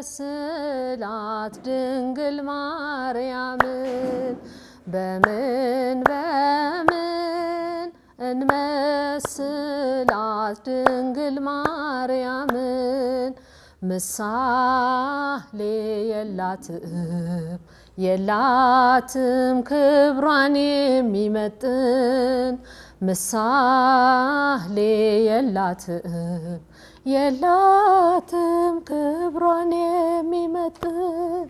እንመስላት ድንግል ማርያምን በምን በምን እንመስላት ድንግል ማርያምን ምሳሌ የላትም የላትም ክብሯን የሚመጥን ምሳሌ የላትም የላትም ክብሯን የሚመጥን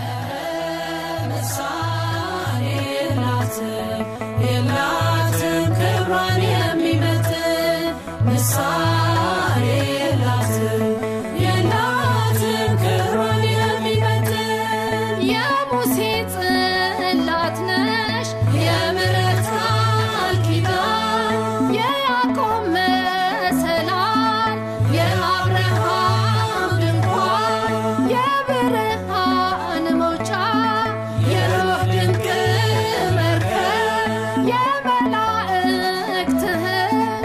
ምሳሌ የላትም የላትም ክብሯን የሚመጥን ምሳሌ የላትም የላትም ክብሯን የሚመጥን የሙሴ ጽላት ነሽ የምሕረት ቃል ኪዳን የያዕቆብ መሰላል የአብርሃም ድንኳን የብርሃን መውጫ የኖህ ድንቅ መርከብ የመላእክት እህት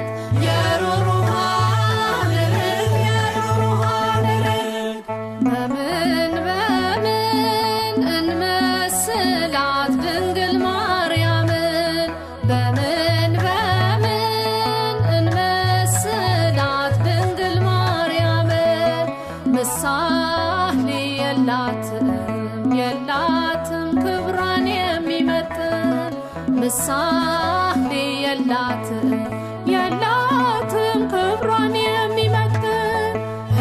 የሩሩሃን ርግብ የሩሩሃን ርግብ በምን በምን እንመስላት ድንግል ማርያምን በምን በምን እንመስላት ድንግል ማርያምን ምሳሌ የላትም የላትም ክብሯን የሚመጥን ምሳሌ የላትም የላትም ክብሯን የሚመጥን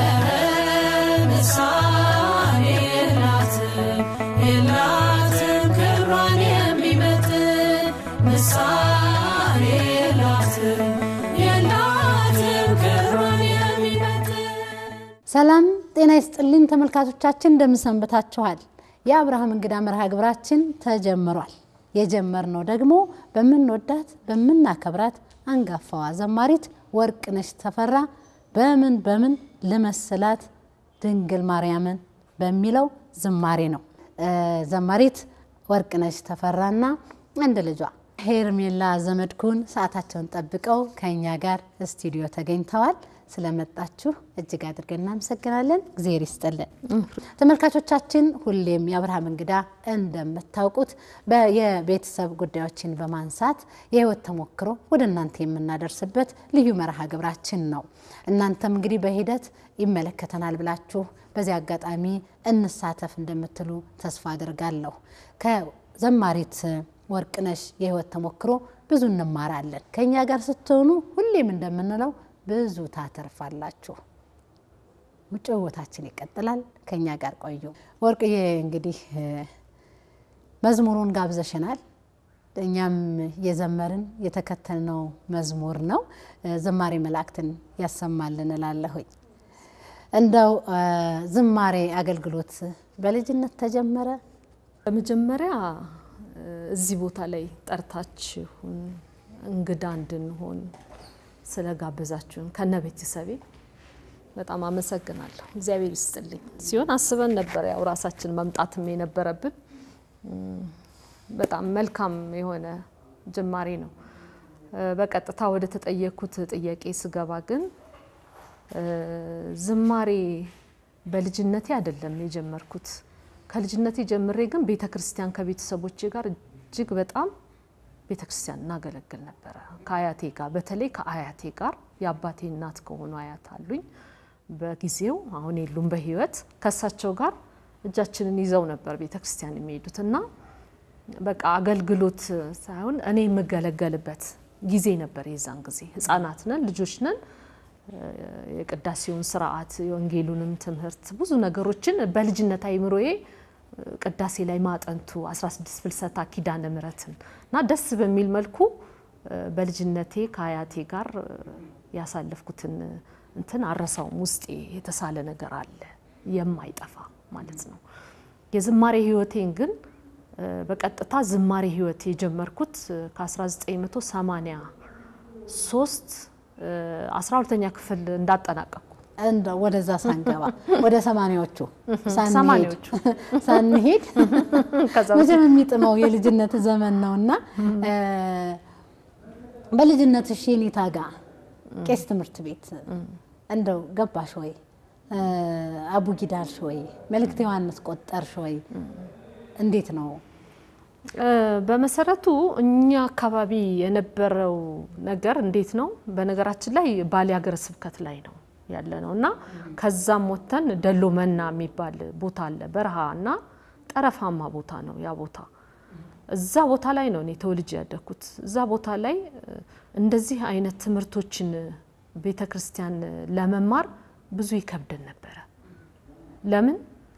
ምሳሌ የላትም የላትም ክብሯን የሚመጥን ምሳሌ የላትም የላትም ክብሯን የሚመጥን ሰላም ጤና ይስጥልኝ ተመልካቾቻችን፣ እንደምንሰንብታችኋል። የአብርሃም እንግዳ መርሃ ግብራችን ተጀምሯል። የጀመርነው ደግሞ በምንወዳት በምናከብራት አንጋፋዋ ዘማሪት ወርቅነሽ ተፈራ በምን በምን ልመስላት ድንግል ማርያምን በሚለው ዝማሬ ነው። ዘማሪት ወርቅነሽ ተፈራና አንድ ልጇ ሄርሜላ ዘመድኩን ሰዓታቸውን ጠብቀው ከእኛ ጋር ስቱዲዮ ተገኝተዋል። ስለመጣችሁ እጅግ አድርገን እናመሰግናለን። እግዜር ይስጥልን። ተመልካቾቻችን ሁሌም የአብርሃም እንግዳ እንደምታውቁት የቤተሰብ ጉዳዮችን በማንሳት የህይወት ተሞክሮ ወደ እናንተ የምናደርስበት ልዩ መርሃ ግብራችን ነው። እናንተም እንግዲህ በሂደት ይመለከተናል ብላችሁ በዚህ አጋጣሚ እንሳተፍ እንደምትሉ ተስፋ አድርጋለሁ። ከዘማሪት ወርቅነሽ የህይወት ተሞክሮ ብዙ እንማራለን። ከእኛ ጋር ስትሆኑ ሁሌም እንደምንለው ብዙ ታተርፋላችሁ። ጭውውታችን ይቀጥላል። ከኛ ጋር ቆዩ። ወርቅዬ እንግዲህ መዝሙሩን ጋብዘሽናል። እኛም የዘመርን የተከተልነው መዝሙር ነው። ዝማሬ መላእክትን ያሰማልን እላለሁኝ። እንደው ዝማሬ አገልግሎት በልጅነት ተጀመረ? በመጀመሪያ እዚህ ቦታ ላይ ጠርታችሁን እንግዳ እንድንሆን ስለጋበዛችሁን ከነ ቤተሰቤ በጣም አመሰግናለሁ። እግዚአብሔር ይስጥልኝ። ሲሆን አስበን ነበር ያው ራሳችን መምጣትም የነበረብን በጣም መልካም የሆነ ጅማሬ ነው። በቀጥታ ወደ ተጠየኩት ጥያቄ ስገባ ግን ዝማሬ በልጅነቴ አይደለም የጀመርኩት። ከልጅነቴ ጀምሬ ግን ቤተ ክርስቲያን ከቤተሰቦቼ ጋር እጅግ በጣም ቤተ ክርስቲያን እናገለግል ነበረ። ከአያቴ ጋር በተለይ ከአያቴ ጋር የአባቴ እናት ከሆኑ አያት አሉኝ። በጊዜው አሁን የሉም በሕይወት ከእሳቸው ጋር እጃችንን ይዘው ነበር ቤተ ክርስቲያን የሚሄዱት እና በቃ አገልግሎት ሳይሆን እኔ የምገለገልበት ጊዜ ነበር። የዛን ጊዜ ህጻናት ነን፣ ልጆች ነን። የቅዳሴውን ስርዓት የወንጌሉንም ትምህርት ብዙ ነገሮችን በልጅነት አይምሮዬ ቅዳሴ ላይ ማጠንቱ 16 ፍልሰታ ኪዳነ ምሕረትን እና ደስ በሚል መልኩ በልጅነቴ ከአያቴ ጋር ያሳለፍኩትን እንትን አረሳውም። ውስጤ የተሳለ ነገር አለ የማይጠፋ ማለት ነው። የዝማሬ ህይወቴን ግን በቀጥታ ዝማሬ ህይወት የጀመርኩት ከ1983 12ኛ ክፍል እንዳጠናቀቅኩ እንደ ወደዛ ሳንገባ ወደ ሰማኒያዎቹ ሰማንያዎቹ ሳንሄድ ከዛ መቼም የሚጥመው የልጅነት ዘመን ነው እና በልጅነትሽ የኔታ ጋ ቄስ ትምህርት ቤት እንደው ገባሽ ወይ? አቡጊዳ አልሽ ወይ? መልእክተ ዮሐንስ ቆጠርሽ ወይ? እንዴት ነው? በመሰረቱ እኛ አካባቢ የነበረው ነገር እንዴት ነው? በነገራችን ላይ ባሌ ሀገረ ስብከት ላይ ነው ያለ ነው እና ከዛም ወጥተን ደሎ መና የሚባል ቦታ አለ፣ በረሃ እና ጠረፋማ ቦታ ነው ያ ቦታ። እዛ ቦታ ላይ ነው እኔ ተወልጄ ያደግኩት። እዛ ቦታ ላይ እንደዚህ አይነት ትምህርቶችን ቤተ ክርስቲያን ለመማር ብዙ ይከብደን ነበረ። ለምን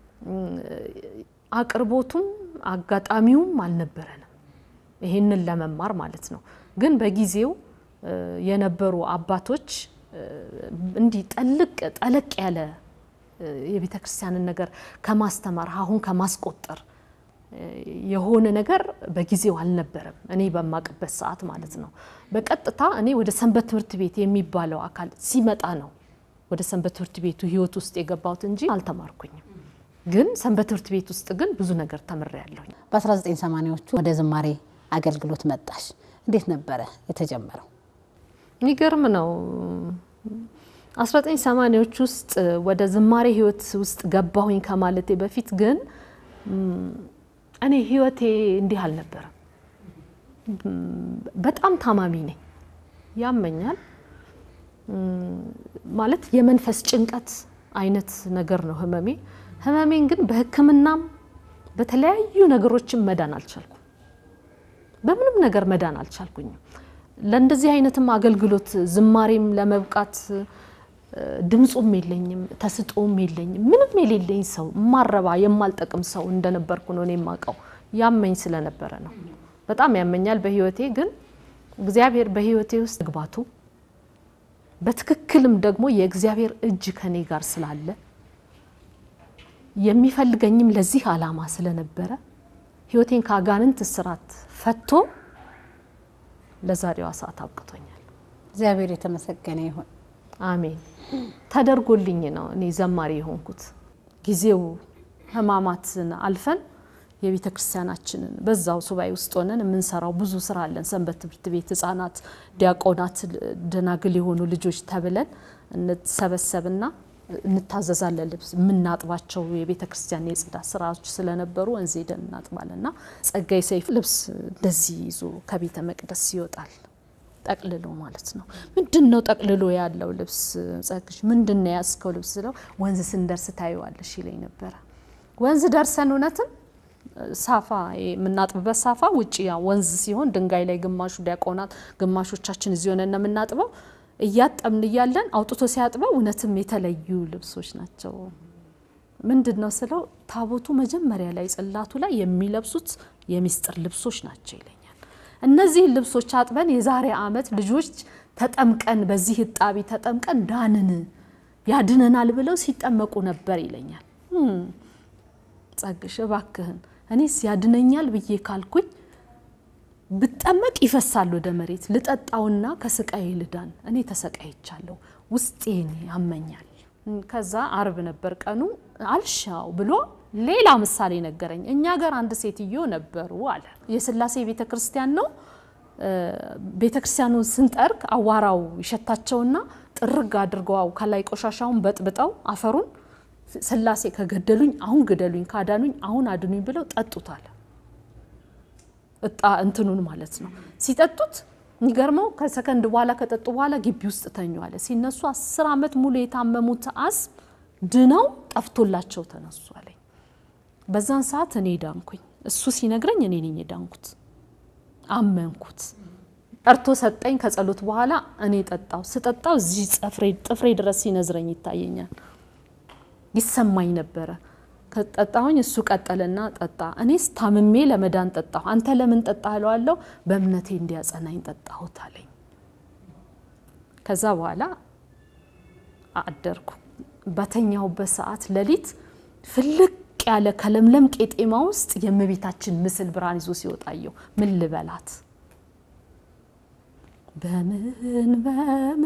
አቅርቦቱም አጋጣሚውም አልነበረንም ይሄንን ለመማር ማለት ነው። ግን በጊዜው የነበሩ አባቶች እንዲህ ጠልቅ ጠለቅ ያለ የቤተ ክርስቲያንን ነገር ከማስተማር አሁን ከማስቆጠር የሆነ ነገር በጊዜው አልነበረም። እኔ በማቅበት ሰዓት ማለት ነው። በቀጥታ እኔ ወደ ሰንበት ትምህርት ቤት የሚባለው አካል ሲመጣ ነው ወደ ሰንበት ትምህርት ቤቱ ሕይወት ውስጥ የገባሁት እንጂ አልተማርኩኝም። ግን ሰንበት ትምህርት ቤት ውስጥ ግን ብዙ ነገር ተምሬያለሁኝ። በ1980ዎቹ ወደ ዝማሬ አገልግሎት መጣሽ። እንዴት ነበረ የተጀመረው? የሚገርም ነው። 1980ዎች ውስጥ ወደ ዝማሬ ህይወት ውስጥ ገባሁኝ ከማለቴ በፊት ግን እኔ ህይወቴ እንዲህ አልነበረም። በጣም ታማሚ ነኝ፣ ያመኛል ማለት የመንፈስ ጭንቀት አይነት ነገር ነው ህመሜ። ህመሜን ግን በሕክምናም በተለያዩ ነገሮችም መዳን አልቻልኩም። በምንም ነገር መዳን አልቻልኩኝም። ለእንደዚህ አይነትም አገልግሎት ዝማሬም ለመብቃት ድምፁም የለኝም፣ ተስጦም የለኝም። ምንም የሌለኝ ሰው ማረባ የማልጠቅም ሰው እንደነበርኩ ነው እኔ የማውቀው። ያመኝ ስለነበረ ነው። በጣም ያመኛል በህይወቴ። ግን እግዚአብሔር በህይወቴ ውስጥ መግባቱ በትክክልም ደግሞ የእግዚአብሔር እጅ ከኔ ጋር ስላለ የሚፈልገኝም ለዚህ ዓላማ ስለነበረ ህይወቴን ከአጋንንት እስራት ፈቶ ለዛሬዋ ሰዓት አብቅቶኛል። እግዚአብሔር የተመሰገነ ይሁን። አሜን። ተደርጎልኝ ነው እኔ ዘማሪ የሆንኩት። ጊዜው ህማማትን አልፈን የቤተ ክርስቲያናችንን በዛው ሱባኤ ውስጥ ሆነን የምንሰራው ብዙ ስራ አለን። ሰንበት ትምህርት ቤት ህጻናት፣ ዲያቆናት፣ ደናግል የሆኑ ልጆች ተብለን እንሰበሰብና እንታዘዛለን። ልብስ የምናጥባቸው የቤተ ክርስቲያን የጽዳት ስራዎች ስለነበሩ ወንዝ ሄደን እናጥባለን እና ጸጋይ ሰይፍ ልብስ እንደዚህ ይዞ ከቤተ መቅደስ ይወጣል ጠቅልሎ ማለት ነው። ምንድን ነው ጠቅልሎ ያለው ልብስ? ጸግሽ ምንድን ነው ያስከው ልብስ ስለው ወንዝ ስንደርስ ታየዋለሽ ይለኝ ነበረ። ወንዝ ደርሰን እውነትም ሳፋ የምናጥብበት ሳፋ ውጭ ያ ወንዝ ሲሆን ድንጋይ ላይ ግማሹ ዲያቆናት ግማሾቻችን እዚህ ሆነን ነው የምናጥበው። እያጠብን እያለን አውጥቶ ሲያጥበው እውነትም የተለዩ ልብሶች ናቸው። ምንድን ነው ስለው ታቦቱ መጀመሪያ ላይ ጽላቱ ላይ የሚለብሱት የሚስጥር ልብሶች ናቸው ይለኛል። እነዚህ ልብሶች አጥበን የዛሬ ዓመት ልጆች ተጠምቀን በዚህ እጣቢ ተጠምቀን ዳንን ያድነናል ብለው ሲጠመቁ ነበር ይለኛል። ጸግሽ እባክህን እኔስ ያድነኛል ብዬ ካልኩኝ ብጠመቅ ይፈሳል ወደ መሬት ልጠጣውና ከስቃዬ ልዳን። እኔ ተሰቃይቻለሁ፣ ውስጤን ያመኛል። ከዛ አርብ ነበር ቀኑ። አልሻው ብሎ ሌላ ምሳሌ ነገረኝ። እኛ ጋር አንድ ሴትዮ ነበሩ አለ። የስላሴ ቤተ ክርስቲያን ነው። ቤተ ክርስቲያኑን ስንጠርግ አዋራው ይሸታቸውና ጥርግ አድርገው ከላይ ቆሻሻውን በጥብጠው አፈሩን ስላሴ ከገደሉኝ አሁን ግደሉኝ፣ ካዳኑኝ አሁን አድኑኝ ብለው ጠጡታል። እጣ እንትኑን ማለት ነው። ሲጠጡት የሚገርመው ከሰከንድ በኋላ ከጠጡ በኋላ ግቢ ውስጥ ተኙ አለ። ሲነሱ አስር ዓመት ሙሉ የታመሙት አስም ድነው ጠፍቶላቸው ተነሱ አለኝ። በዛን ሰዓት እኔ ዳንኩኝ። እሱ ሲነግረኝ እኔ ነኝ የዳንኩት። አመንኩት። ጠርቶ ሰጠኝ። ከጸሎት በኋላ እኔ ጠጣው። ስጠጣው እዚህ ጥፍሬ ድረስ ሲነዝረኝ ይታየኛል፣ ይሰማኝ ነበረ። ከጠጣሁኝ እሱ ቀጠልና ጠጣ። እኔስ ታምሜ ለመዳን ጠጣሁ። አንተ ለምን ጠጣ እለዋለሁ። በእምነቴ እንዲያጸናኝ ጠጣሁት አለኝ። ከዛ በኋላ አደርኩ። በተኛሁበት ሰዓት ሌሊት ፍልቅ ያለ ከለምለም ቄጤማ ውስጥ የእመቤታችን ምስል ብርሃን ይዞ ሲወጣየው ምን ልበላት? በምን በምን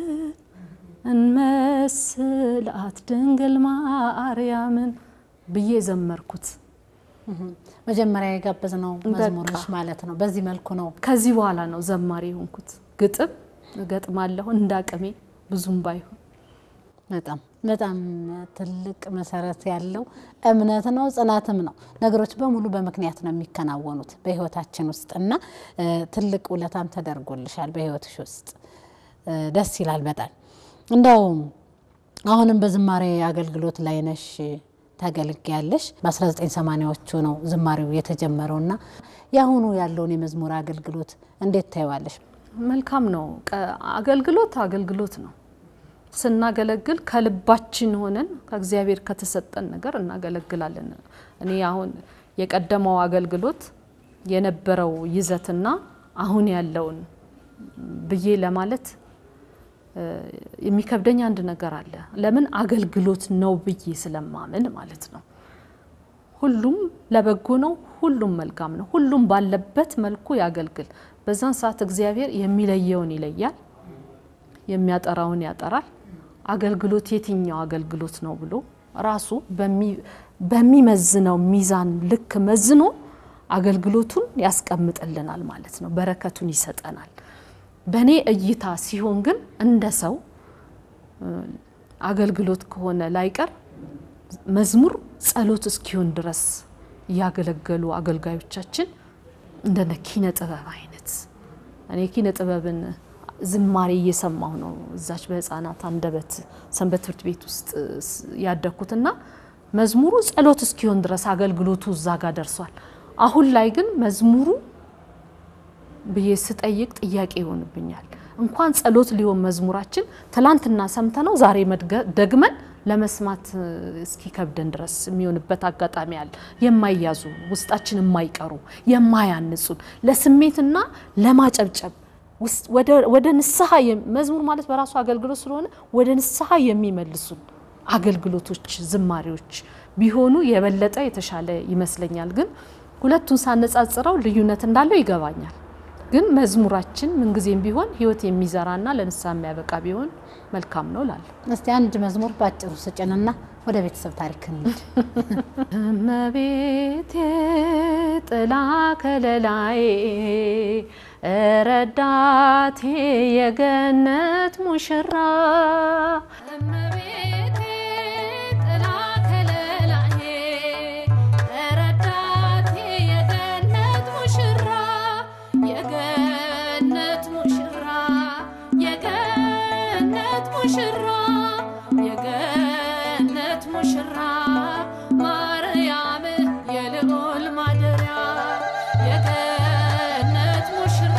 እንመስላት ድንግል ማርያምን ብዬ ዘመርኩት። መጀመሪያ የጋበዝነው መዝሙሮች ማለት ነው። በዚህ መልኩ ነው። ከዚህ በኋላ ነው ዘማሪ የሆንኩት። ግጥም እገጥማለሁ እንዳቅሜ ብዙም ባይሆን በጣም በጣም ትልቅ መሰረት ያለው እምነት ነው፣ ጽናትም ነው። ነገሮች በሙሉ በምክንያት ነው የሚከናወኑት በህይወታችን ውስጥ እና እ፣ ትልቅ ውለታም ተደርጎልሻል በህይወትሽ ውስጥ እ፣ ደስ ይላል በጣም እንደው አሁንም በዝማሬ አገልግሎት ላይ ነሽ ታገልጊያለሽ። በ1980ዎቹ ነው ዝማሬው የተጀመረውና የአሁኑ ያለውን የመዝሙር አገልግሎት እንዴት ታይዋለሽ? መልካም ነው። ቀ- አገልግሎት አገልግሎት ነው። ስናገለግል ከልባችን ሆነን ከእግዚአብሔር ከተሰጠን ነገር እናገለግላለን። እኔ አሁን የቀደመው አገልግሎት የነበረው ይዘትና አሁን ያለውን ብዬ ለማለት እ፣ የሚከብደኝ አንድ ነገር አለ። ለምን አገልግሎት ነው ብዬ ስለማምን ማለት ነው። ሁሉም ለበጎ ነው። ሁሉም መልካም ነው። ሁሉም ባለበት መልኩ ያገልግል። በዛን ሰዓት እግዚአብሔር የሚለየውን ይለያል፣ የሚያጠራውን ያጠራል። አገልግሎት የትኛው አገልግሎት ነው ብሎ ራሱ በሚ- በሚመዝነው ሚዛን ልክ መዝኖ አገልግሎቱን ያስቀምጥልናል ማለት ነው። በረከቱን ይሰጠናል። በእኔ እይታ ሲሆን ግን እንደ ሰው እ፣ አገልግሎት ከሆነ ላይቀር መዝሙር ጸሎት እስኪሆን ድረስ ያገለገሉ አገልጋዮቻችን እንደነ ኪነ ጥበብ አይነት እኔ ኪነ ጥበብን ዝማሬ እየሰማሁ ነው እዛች በህፃናት አንደበት ሰንበት ትምህርት ቤት ውስጥ ስ- ያደግኩትና መዝሙሩ ጸሎት እስኪሆን ድረስ አገልግሎቱ እዛ ጋር ደርሷል። አሁን ላይ ግን መዝሙሩ ብዬ ስጠይቅ ጥያቄ ይሆንብኛል። እንኳን ጸሎት ሊሆን መዝሙራችን ትላንትና ሰምተነው ዛሬ መድገ- ደግመን ለመስማት እ፣ እስኪከብደን ድረስ የሚሆንበት አጋጣሚ አለ። የማይያዙ ውስጣችን የማይቀሩ የማያንጹን ለስሜትና ለማጨብጨብ ውስጥ ወደ- ወደ ንስሐ የም- መዝሙር ማለት በራሱ አገልግሎት ስለሆነ ወደ ንስሐ የሚመልሱን አገልግሎቶች፣ ዝማሬዎች ቢሆኑ የበለጠ የተሻለ ይመስለኛል። ግን ሁለቱን ሳነጻጽረው ልዩነት እንዳለው ይገባኛል። ግን መዝሙራችን ምንጊዜም ቢሆን ሕይወት የሚዘራና ለንስሐ የሚያበቃ ቢሆን መልካም ነው ላለ እስቲ አንድ መዝሙር ባጭሩ ስጭንና ወደ ቤተሰብ ታሪክ እንሂድ። እመቤቴ ጥላ ከለላዬ ረዳቴ የገነት ሙሽራ እመቤቴ ጥላ ከለላዬ ረዳቴ የገነት ሙሽራ የገነት ሙሽራ የገነት ሙሽራ የገነት ሙሽራ ማርያም የልዑል ማደሪያ የገነት ሙሽራ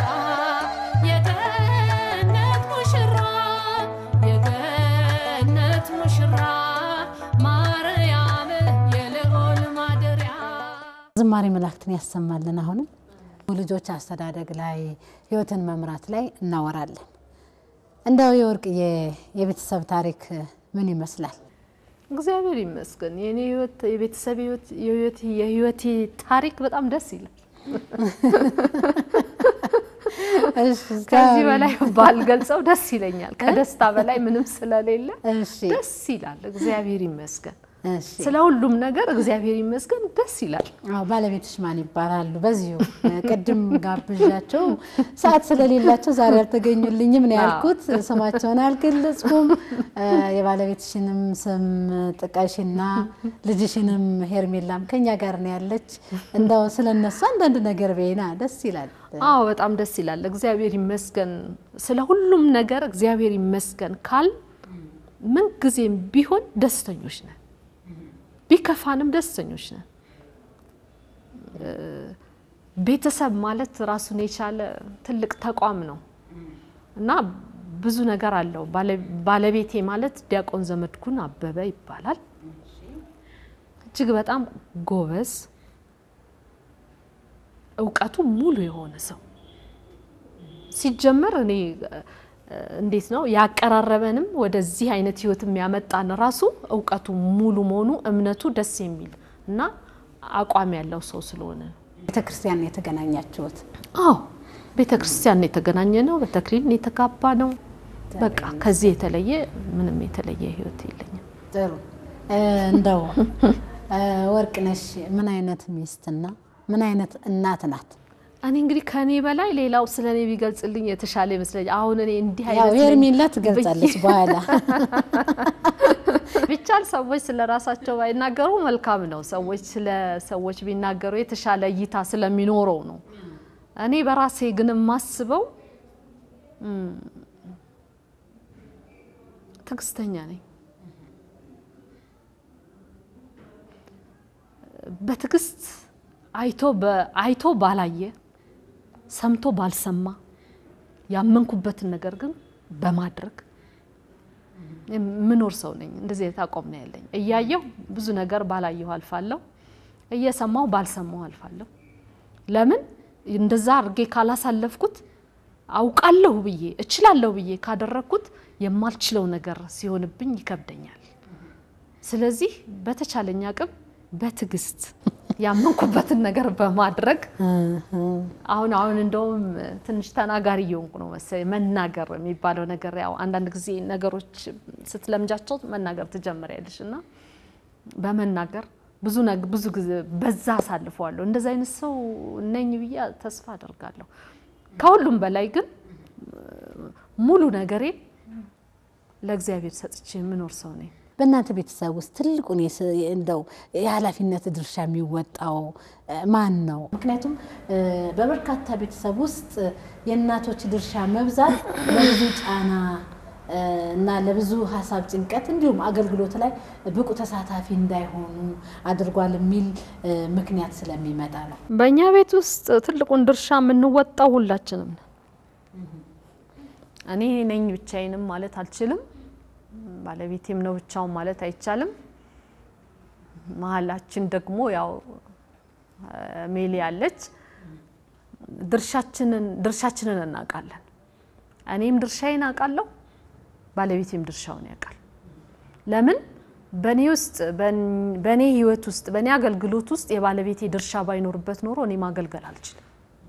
የገነት ሙሽራ የገነት ሙሽራ ማርያም የልዑል ማደሪያ ዝማሬ መላእክትን ያሰማልን። አሁንም ልጆች አስተዳደግ ላይ ህይወትን መምራት ላይ እናወራለን። እንደው የወርቅዬ የቤተሰብ ታሪክ ምን ይመስላል? እግዚአብሔር ይመስገን የኔ ህይወት የቤተሰብ ህይወት የህይወት የህይወቴ ታሪክ በጣም ደስ ይላል። እሺ፣ ከዚህ በላይ ባልገልጸው ደስ ይለኛል። ከደስታ በላይ ምንም ስለሌለ እሺ፣ ደስ ይላል። እግዚአብሔር ይመስገን እሺ። ስለ ሁሉም ነገር እግዚአብሔር ይመስገን ደስ ይላል። አዎ ባለቤትሽ ማን ይባላሉ? በዚሁ ቅድም ጋብዣቸው ሰዓት ስለሌላቸው ዛሬ አልተገኙልኝም ነው ያልኩት። ስማቸውን አልገለጽኩም። የባለቤትሽንም ስም ጥቀሽና ልጅሽንም ሄርሜላም ከኛ ጋር ነው ያለች። እንደው ስለነሱ አንዳንድ ነገር በይና ደስ ይላል። አዎ በጣም ደስ ይላል። እግዚአብሔር ይመስገን ስለ ሁሉም ነገር እግዚአብሔር ይመስገን ካል ምን ጊዜም ቢሆን ደስተኞች ነን፣ ቢከፋንም ደስተኞች ነን። ቤተሰብ ማለት ራሱን የቻለ ትልቅ ተቋም ነው እና ብዙ ነገር አለው። ባለቤቴ ማለት ዲያቆን ዘመድኩን አበበ ይባላል። እጅግ በጣም ጎበዝ እውቀቱ ሙሉ የሆነ ሰው ሲጀመር እኔ እንዴት ነው ያቀራረበንም ወደዚህ አይነት ህይወት የሚያመጣን ራሱ እውቀቱ ሙሉ መሆኑ እምነቱ ደስ የሚል እና አቋም ያለው ሰው ስለሆነ ነው። ቤተ ክርስቲያን የተገናኛችሁት? አዎ ቤተ ክርስቲያን የተገናኘ ነው። በተክሊል የተጋባ ነው። በቃ ከዚህ የተለየ ምንም የተለየ ህይወት የለኝም። ጥሩ እንደው ወርቅነሽ ምን አይነት ሚስትና ምን አይነት እናት ናት? እኔ እንግዲህ ከኔ በላይ ሌላው ስለ እኔ ቢገልጽልኝ የተሻለ ይመስለኛል። አሁን እኔ እንዲህ ያው አይነት ሄርሜላ ትገልጻለች በኋላ ቢቻል ሰዎች ስለ ራሳቸው ባይናገሩ መልካም ነው። ሰዎች ስለ ሰዎች ቢናገሩ የተሻለ እይታ ስለሚኖረው ነው። እኔ በራሴ ግን የማስበው እም፣ ትዕግስተኛ ነኝ። በትዕግስት አይቶ በ- አይቶ ባላየ ሰምቶ ባልሰማ ያመንኩበትን ነገር ግን በማድረግ የምኖር ሰው ነኝ። እንደዚህ አይነት አቋም ነው ያለኝ። እያየሁ ብዙ ነገር ባላየሁ አልፋለሁ፣ እየሰማሁ ባልሰማሁ አልፋለሁ። ለምን እንደዛ አድርጌ ካላሳለፍኩት አውቃለሁ ብዬ እችላለሁ ብዬ ካደረግኩት የማልችለው ነገር ሲሆንብኝ ይከብደኛል። ስለዚህ በተቻለኝ አቅም በትዕግስት ያመንኩበትን ነገር በማድረግ አሁን አሁን እንደውም ትንሽ ተናጋሪ እየሆንኩ ነው መሰለኝ። መናገር የሚባለው ነገር ያው አንዳንድ ጊዜ ነገሮች ስትለምጃቸው መናገር ትጀምሪያለሽ እና በመናገር ብዙ ነግ ብዙ ጊዜ በዛ አሳልፈዋለሁ። እንደዚ አይነት ሰው ነኝ ብዬ ተስፋ አደርጋለሁ። ከሁሉም በላይ ግን ሙሉ ነገሬ ለእግዚአብሔር ሰጥቼ የምኖር ሰው ነኝ። በእናንተ ቤተሰብ ውስጥ ትልቁን የስ- እንደው የኃላፊነት ድርሻ የሚወጣው እ፣ ማን ነው? ምክንያቱም እ፣ በበርካታ ቤተሰብ ውስጥ የእናቶች ድርሻ መብዛት ለብዙ ጫና እ፣ እና ለብዙ ሀሳብ ጭንቀት እንዲሁም አገልግሎት ላይ ብቁ ተሳታፊ እንዳይሆኑ አድርጓል የሚል እ፣ ምክንያት ስለሚመጣ ነው። በእኛ ቤት ውስጥ ትልቁን ድርሻ የምንወጣው ሁላችንም ነን። እኔ ነኝ ብቻዬንም ማለት አልችልም። ባለቤቴም ነው ብቻውን ማለት አይቻልም። መሀላችን ደግሞ ያው እ፣ ሜሊ ያለች ድርሻችንን ድርሻችንን እናውቃለን። እኔም ድርሻዬን አውቃለሁ፣ ባለቤቴም ድርሻውን ያውቃል። ለምን በእኔ ውስጥ በን- በእኔ ህይወት ውስጥ በእኔ አገልግሎት ውስጥ የባለቤቴ ድርሻ ባይኖርበት ኖሮ እኔ ማገልገል አልችልም።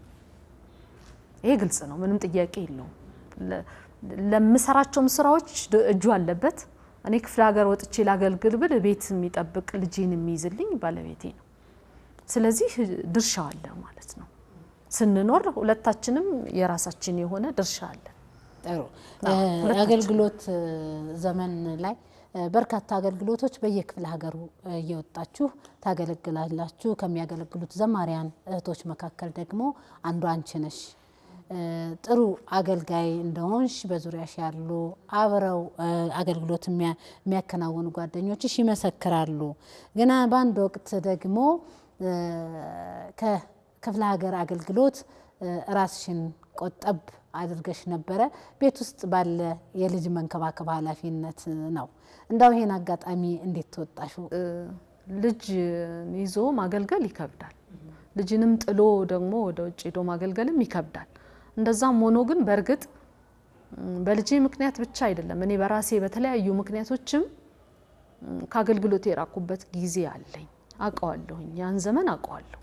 ይሄ ግልጽ ነው፣ ምንም ጥያቄ የለውም። ለ- ለምሰራቸውም ስራዎች ድ- እጁ አለበት። እኔ ክፍለ ሀገር ወጥቼ ላገልግል ብል ቤት የሚጠብቅ ልጄን የሚይዝልኝ ባለቤቴ ነው። ስለዚህ ድርሻ አለ ማለት ነው። ስንኖር ሁለታችንም የራሳችን የሆነ ድርሻ አለ። ጥሩ አዎ፣ እ፣ ሁለታችን። አገልግሎት እ፣ ዘመን ላይ እ፣ በርካታ አገልግሎቶች በየክፍለ ሀገሩ እ፣ እየወጣችሁ ታገለግላላችሁ። ከሚያገለግሉት ዘማሪያን እህቶች መካከል ደግሞ አንዱ አንቺ ነሽ። እ፣ ጥሩ አገልጋይ እንደሆንሽ በዙሪያሽ ያሉ አብረው እ፣ አገልግሎት የሚያ- የሚያከናውኑ ጓደኞችሽ ይመሰክራሉ። ግና በአንድ ወቅት ደግሞ እ፣ ከክፍለ ሀገር አገልግሎት እ፣ ራስሽን ቆጠብ አድርገሽ ነበረ። ቤት ውስጥ ባለ የልጅ መንከባከብ ኃላፊነት ነው። እንዳው ይሄን አጋጣሚ እንዴት ተወጣሹ? ልጅ ይዞ ማገልገል ይከብዳል። ልጅንም ጥሎ ደግሞ ወደ ውጭ ሄዶ ማገልገልም ይከብዳል። እንደዛም ሆኖ ግን በእርግጥ ም፣ በልጄ ምክንያት ብቻ አይደለም እኔ በራሴ በተለያዩ ምክንያቶችም ም፣ ከአገልግሎት የራኩበት ጊዜ አለኝ። አውቀዋለሁኝ፣ ያን ዘመን አውቀዋለሁ።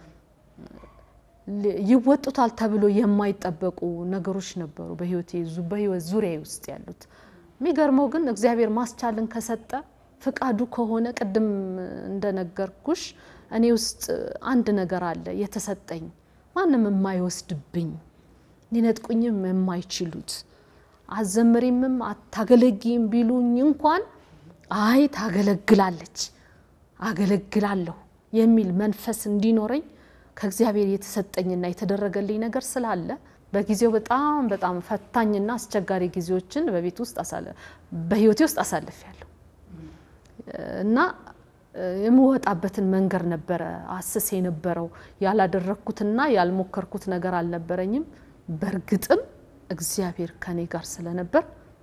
ል- ይወጡታል ተብሎ የማይጠበቁ ነገሮች ነበሩ በህይወቴ ዙ- በህይወት ዙሪያ ውስጥ ያሉት። የሚገርመው ግን እግዚአብሔር ማስቻልን ከሰጠ ፍቃዱ ከሆነ ቅድም እንደነገርኩሽ እኔ ውስጥ አንድ ነገር አለ የተሰጠኝ ማንም የማይወስድብኝ ሊነጥቁኝም የማይችሉት አዘምሪምም አታገለጊም ቢሉኝ እንኳን አይ ታገለግላለች አገለግላለሁ የሚል መንፈስ እንዲኖረኝ ከእግዚአብሔር የተሰጠኝና የተደረገልኝ ነገር ስላለ በጊዜው በጣም በጣም ፈታኝና አስቸጋሪ ጊዜዎችን በቤት ውስጥ አሳለ- በህይወቴ ውስጥ አሳልፌያለሁ እና እ፣ የምወጣበትን መንገድ ነበረ አስስ የነበረው ያላደረግኩትና ያልሞከርኩት ነገር አልነበረኝም። በእርግጥም እግዚአብሔር ከኔ ጋር ስለነበር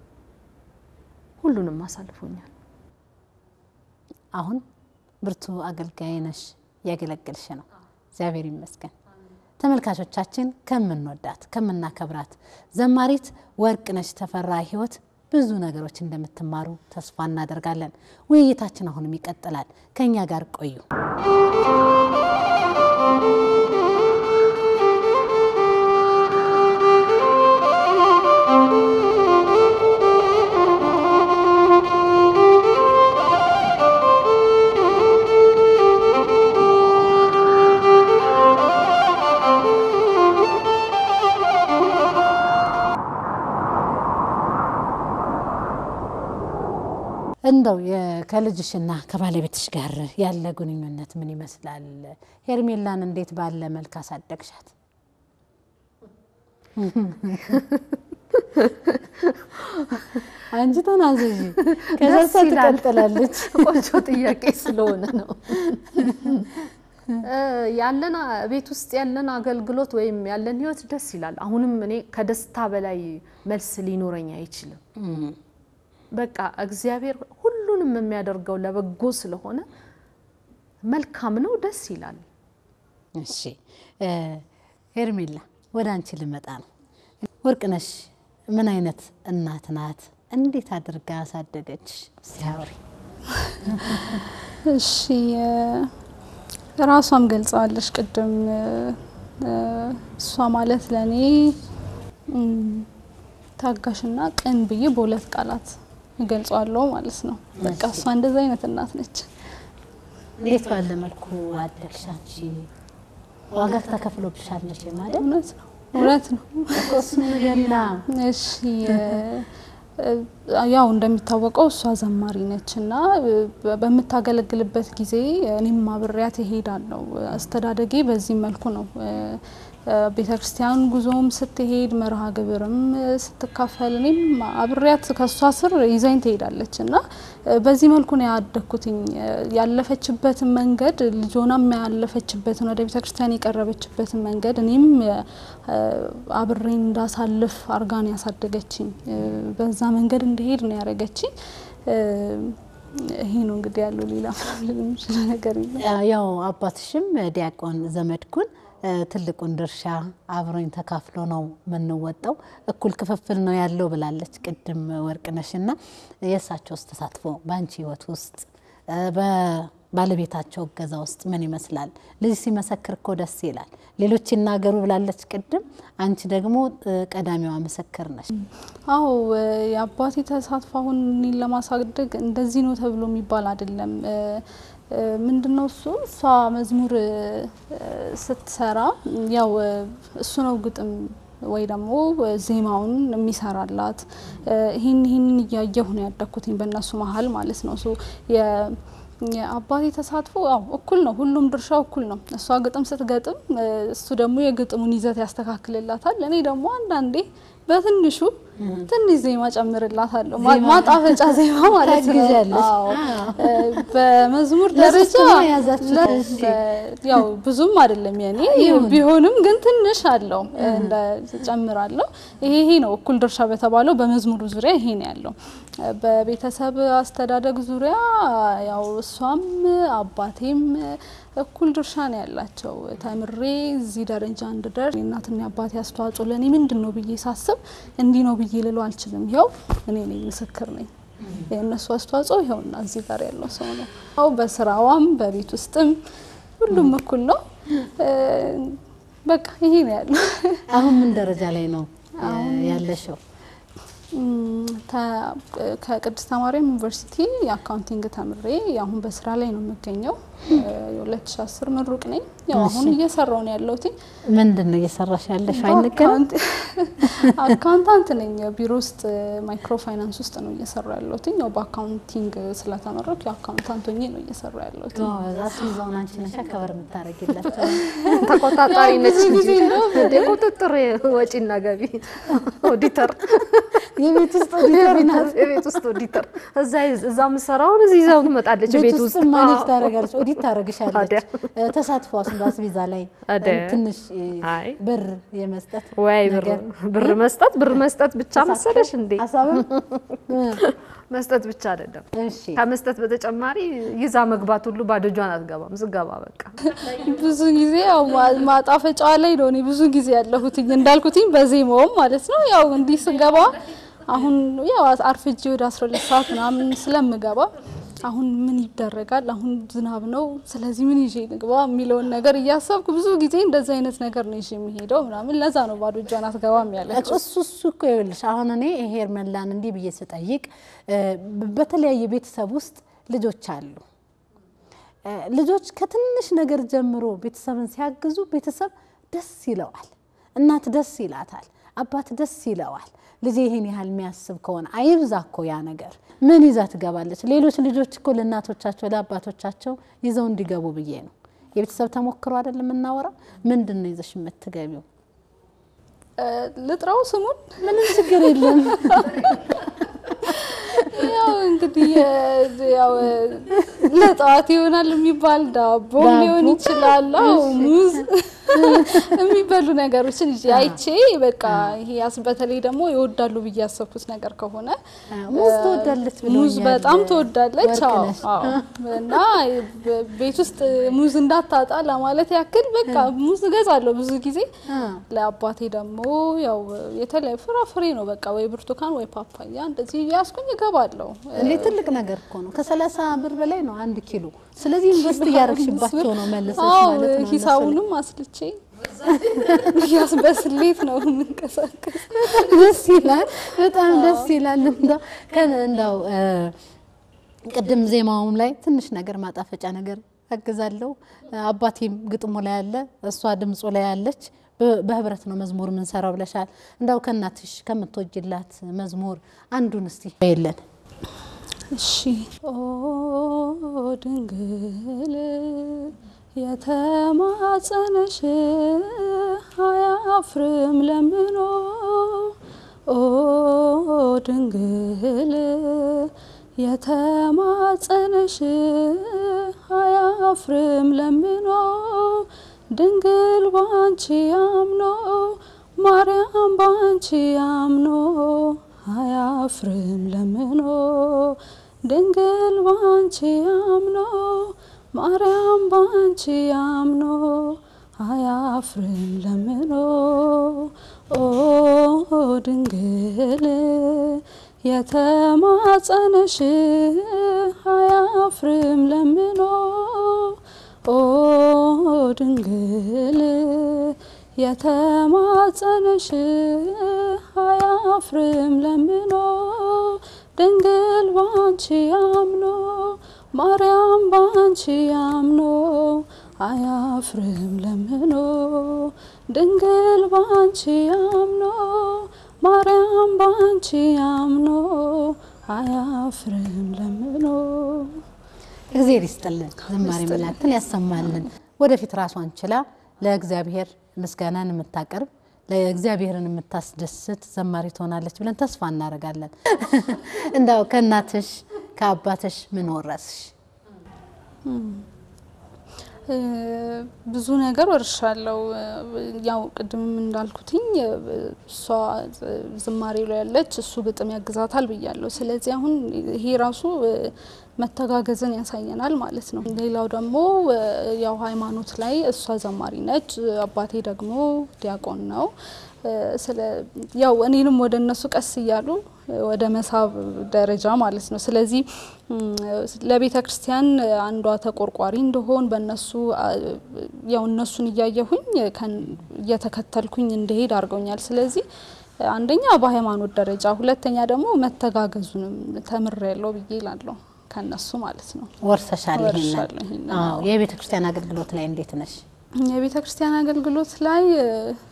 ሁሉንም አሳልፎኛል። አሁን ብርቱ አገልጋይ ነሽ፣ እያገለገልሽ ነው። እግዚአብሔር ይመስገን። ተመልካቾቻችን ከምንወዳት ከምናከብራት ዘማሪት ወርቅነሽ ተፈራ ህይወት ብዙ ነገሮች እንደምትማሩ ተስፋ እናደርጋለን። ውይይታችን አሁንም ይቀጥላል። ከእኛ ጋር ቆዩ። እንደው የ- ከልጅሽና ከባለቤትሽ ጋር ያለ ግንኙነት ምን ይመስላል? ሄርሜላን እንዴት ባለ መልክ አሳደግሻት? አንቺ ተናዘዥ፣ ከዛ ደስ እሷ ይላል። ትቀጥላለች። ቆንጆ ጥያቄ ስለሆነ ነው። እ ያለን አ- ቤት ውስጥ ያለን አገልግሎት ወይም ያለን ህይወት ደስ ይላል። አሁንም እኔ ከደስታ በላይ መልስ ሊኖረኝ አይችልም። በቃ እግዚአብሔር ሁሉንም የሚያደርገው ለበጎ ስለሆነ መልካም ነው፣ ደስ ይላል። እሺ እ ሄርሜላ ወደ አንቺ ልመጣ ነው። ወርቅነሽ ምን አይነት እናት ናት? እንዴት አድርጋ ያሳደገች? ሲያወሪ እሺ እ ራሷም ገልጸዋለች ቅድም እ እ እሷ ማለት ለእኔ እም፣ ታጋሽና ቅን ብዬ በሁለት ቃላት እገልጸዋለሁ ማለት ነው። በቃ እሷ እንደዚ አይነት እናት ነች። እንዴት ባለ መልኩ አደግሽ አንቺ? ዋጋ ተከፍሎብሻል መቼም አይደል? እውነት ነው እውነት ነው። እኮ እሱን ንገሪና። እሺ እ እ ያው እንደሚታወቀው እሷ ዘማሪ ነች እና እ በ- በምታገለግልበት ጊዜ እኔም አብሬያት እሄዳለሁ። አስተዳደጌ በዚህ መልኩ ነው። እ እ ቤተ ክርስቲያን ጉዞም ስትሄድ መርሃ ግብርም እ ስትካፈል እኔም አብሬያት ከእሷ ስር ይዛኝ ትሄዳለች እና እ በዚህ መልኩ ነው ያደግኩትኝ። እ ያለፈችበትን መንገድ ልጆናም ያለፈችበትን ወደ ቤተ ክርስቲያን የቀረበችበትን መንገድ እኔም እ አብሬ እንዳሳልፍ አርጋን ያሳደገችኝ እ በዛ መንገድ እንደሄድ ነው ያደረገችኝ። እ ይሄ ነው እንግዲህ ያለው ሌላ ምንም ልል የምችለው ነገር የለም። ያው አባትሽም ዲያቆን ዘመድኩን እ ትልቁን ድርሻ አብሮኝ ተካፍሎ ነው የምንወጣው፣ እኩል ክፍፍል ነው ያለው ብላለች ቅድም ወርቅነሽ። እና የእሳቸውስ ተሳትፎ በአንቺ ህይወት ውስጥ እ በባለቤታቸው እገዛ ውስጥ ምን ይመስላል? ልጅ ሲመሰክር እኮ ደስ ይላል። ሌሎች ይናገሩ ብላለች ቅድም፣ አንቺ ደግሞ እ ቀዳሚዋ ምስክር ነች። አዎ እ የአባቴ ተሳትፎ አሁን እኔን ለማሳደግ እንደዚህ ነው ተብሎ የሚባል አይደለም። እ እ ምንድነው እሱ እሷ መዝሙር እ ስትሰራ ያው እ እሱ ነው ግጥም ወይ ደግሞ ዜማውን የሚሰራላት። እ ይህን ይህንን እያየሁ ነው ያደግኩትኝ በእነሱ መሀል ማለት ነው። ሶ የ- የአባቴ ተሳትፎ ያው እኩል ነው። ሁሉም ድርሻው እኩል ነው። እሷ ግጥም ስትገጥም እ እሱ ደግሞ የግጥሙን ይዘት ያስተካክልላታል። እኔ ደግሞ አንዳንዴ በትንሹ ትንሽ ዜማ ጨምርላታለሁ። ማ- ማጣፈጫ ዜማ ማለት ነው። ታግዣለሽ። አዎ። እ በመዝሙር ደረጃ ለሶስት ነው የያዛችሁት? ለ- እሺ። በ- ያው ብዙም አይደለም የኔ ይሁን። ቢሆንም ግን ትንሽ አለው እንደ ጨምራለሁ። ይሄ ይሄ ነው እኩል ድርሻ በተባለው በመዝሙሩ ዙሪያ ይሄ ነው ያለው። በቤተሰብ አስተዳደግ ዙሪያ ያው እሷም አባቴም እኩል ድርሻ ነው ያላቸው። ተምሬ እዚህ ደረጃ እንድደርስ የእናትና የአባቴ አስተዋጽኦ ለእኔ ምንድን ነው ብዬ ሳስብ እንዲህ ነው ብዬ ልለው አልችልም። ይኸው እኔ ነኝ ምስክር ነኝ። የእነሱ አስተዋጽኦ ይኸውና እዚህ ጋር ያለው ሰው ነው። ያው በስራዋም በቤት ውስጥም ሁሉም እኩል ነው። እ በቃ ይሄ ነው ያለው። አሁን ምን ደረጃ ላይ ነው እ ያለሽው? እም፣ ተ- ከቅድስተ ማርያም ዩኒቨርሲቲ የአካውንቲንግ ተምሬ አሁን በስራ ላይ ነው የምገኘው። የ2010 ምሩቅ ነኝ። ያው አሁን እየሰራው ነው ያለሁት። ምንድን ነው እየሰራሽ ያለሽ? አይነገርም። አካውንታንት ነኝ። ቢሮ ውስጥ ማይክሮ ፋይናንስ ውስጥ ነው እየሰራ ያለሁት። ያው በአካውንቲንግ ስለተመረኩ የአካውንታንት ሆኜ ነው እየሰራ ያለሁት። አስይዘውን አንቺ ነሽ ከበር የምታደርጊላቸው። ተቆጣጣሪ ነች ብዙ እንጂ ጊዜ ነው። እንደ ቁጥጥር ወጪና ገቢ ኦዲተር የቤት ውስጥ ኦዲተር ናት። የቤት ውስጥ ኦዲተር እዛ እዛ የምትሰራውን እዚህ ይዛው ትመጣለች። ቤት ቤት ውስጥ ውስጥ ማኔጅ አዎ። ታደርጋለች፣ ኦዲት ታደርግሻለች። ታዲያ። እ፣ ተሳትፏስ በአስቤዛ ላይ ታዲያ። እ፣ ትንሽ እ፣ አይ። ብር የመስጠት ወይ ብር ነገር ብር መስጠት ብር መስጠት ብቻ መሰለሽ እንዴ? ሀሳብም እ፣ መስጠት ብቻ አይደለም። እሺ ከመስጠት በተጨማሪ ይዛ መግባት ሁሉ ባዶ እጇን አትገባም። ስገባ በቃ ብዙ ጊዜ ያው ማ- ማጣፈጫዋ ላይ ነው እኔ ብዙ ጊዜ ያለሁትኝ እንዳልኩትኝ በዜማውም ማለት ነው። ያው እንዲህ ስገባ አሁን ያው አርፍጄ ወደ 12 ሰዓት ምናምን ስለምገባ አሁን ምን ይደረጋል፣ አሁን ዝናብ ነው፣ ስለዚህ ምን ይዤ ልግባ የሚለውን ነገር እያሰብኩ ብዙ ጊዜ እንደዚህ አይነት ነገር ነው ይዤ የሚሄደው ምናምን። ለዛ ነው ባዶ እጇን አትገባም ያለችው። እሱ እሱ እኮ ይኸውልሽ አሁን እኔ ሄርሜላን እንዲህ ብዬ ስጠይቅ እ፣ በተለያየ ቤተሰብ ውስጥ ልጆች አሉ። እ፣ ልጆች ከትንሽ ነገር ጀምሮ ቤተሰብን ሲያግዙ ቤተሰብ ደስ ይለዋል፣ እናት ደስ ይላታል። አባት ደስ ይለዋል። ልጄ ይህን ያህል የሚያስብ ከሆነ አይብዛ እኮ ያ ነገር። ምን ይዛ ትገባለች? ሌሎች ልጆች እኮ ለእናቶቻቸው ለአባቶቻቸው ይዘው እንዲገቡ ብዬ ነው። የቤተሰብ ተሞክሮ አይደል የምናወራው? ምንድን ነው ይዘሽ የምትገቢው? ልጥራው ስሙን ምንም ችግር የለም። ያው እንግዲህ ያው ለጠዋት ይሆናል የሚባል ዳቦ ዳቦ። ሊሆን ይችላል። አዎ ሙዝ የሚበሉ ነገሮችን ይዤ አይቼ በቃ ይሄ ያስ በተለይ ደግሞ ይወዳሉ ብዬ ያሰብኩት ነገር ከሆነ ሙዝ ትወዳለች ብሎኛል። ሙዝ በጣም ትወዳለች። አዎ ወርቅነሽ። አዎ። እና በ- ቤት ውስጥ ሙዝ እንዳታጣ ለማለት ያክል በቃ ሙዝ እገዛለሁ ብዙ ጊዜ። አ፣ ለአባቴ ደግሞ ያው የተለያዩ ፍራፍሬ ነው በቃ ወይ ብርቱካን ወይ ፓፓያ እንደዚህ ያስኩኝ እገባለሁ። እንዴ ትልቅ ነገር እኮ ነው። ከሰላሳ ብር በላይ ነው አንድ ኪሎ። ስለዚህ ኢንቨስት እያደረግሽባቸው ነው መልሰሽ አዎ ማለት ነው። ሂሳቡንም አስልቼ ያስ በስሌት ነው የምንቀሳቀስ። ደስ ይላል። በጣም ደስ ይላል። እንደው ከ- እንደው እ፣ ቅድም ዜማውም ላይ ትንሽ ነገር ማጣፈጫ ነገር አግዛለሁ። አባቴም ግጥሙ ላይ አለ፣ እሷ ድምፁ ላይ አለች። በ- በህብረት ነው መዝሙር የምንሰራው ብለሻል። እንዳው ከእናትሽ ከምትወጅላት መዝሙር አንዱን እስቲ የለን እሺ ኦ ድንግል የተማጸነሽ አያፍርም ለምኖ ኦ ድንግል የተማጸነሽ አያፍርም ለምኖ ድንግል ባንቺ አምኖ ማርያም ባንቺ አምኖ አያፍርም ለምኖ ድንግል ባንቺ አምኖ ማርያም ባንቺ አምኖ አያፍርም ለምኖ ኦ ድንግል የተማጸነሽ አያፍርም ለምኖ ኦ ድንግል የተማጸነሽ አያፍርም ለምኖ ድንግል ባንቺ አምኖ ማርያም ባንቺ አምኖ አያፍርም ለምኖ ድንግል ባንቺ አምኖ ማርያም ባንቺ አምኖ አያፍርም ለምኖ እግዜር ይስጥልን፣ ዝማሬ መላእክትን ያሰማልን። ወደፊት ራሷን ችላ ለእግዚአብሔር ምስጋናን የምታቀርብ ለእግዚአብሔርን የምታስደስት ዘማሪ ትሆናለች ብለን ተስፋ እናደርጋለን። እንዳው ከእናትሽ ከአባትሽ ምን ወረስሽ? እ፣ ብዙ ነገር ወርሻለሁ። ያው ቅድምም እንዳልኩትኝ እ፣ እሷ ዝማሬ ላይ ያለች እሱ ግጥም ያግዛታል ብያለሁ። ስለዚህ አሁን ይሄ ራሱ እ፣ መተጋገዝን ያሳየናል ማለት ነው። ሌላው ደግሞ እ፣ ያው ሃይማኖት ላይ እሷ ዘማሪ ነች፣ አባቴ ደግሞ ዲያቆን ነው። እ፣ ስለ ያው እኔንም ወደ እነሱ ቀስ እያሉ እ፣ ወደ መሳብ ደረጃ ማለት ነው። ስለዚህ እም፣ ለቤተ ክርስቲያን አንዷ ተቆርቋሪ እንደሆን በእነሱ አ፣ ያው እነሱን እያየሁኝ ከን- እየተከተልኩኝ እንደሄድ አድርገውኛል። ስለዚህ አንደኛ በሃይማኖት ደረጃ፣ ሁለተኛ ደግሞ መተጋገዙንም ተምሬያለሁ ብዬ እላለሁ ከነሱ ማለት ነው። ወርሰሻል ይሄንን? ወርሻለሁ ይሄንን፣ አዎ። አዎ። የቤተ ክርስቲያን አገልግሎት ላይ እንዴት ነሽ? የቤተ ክርስቲያን አገልግሎት ላይ እ፣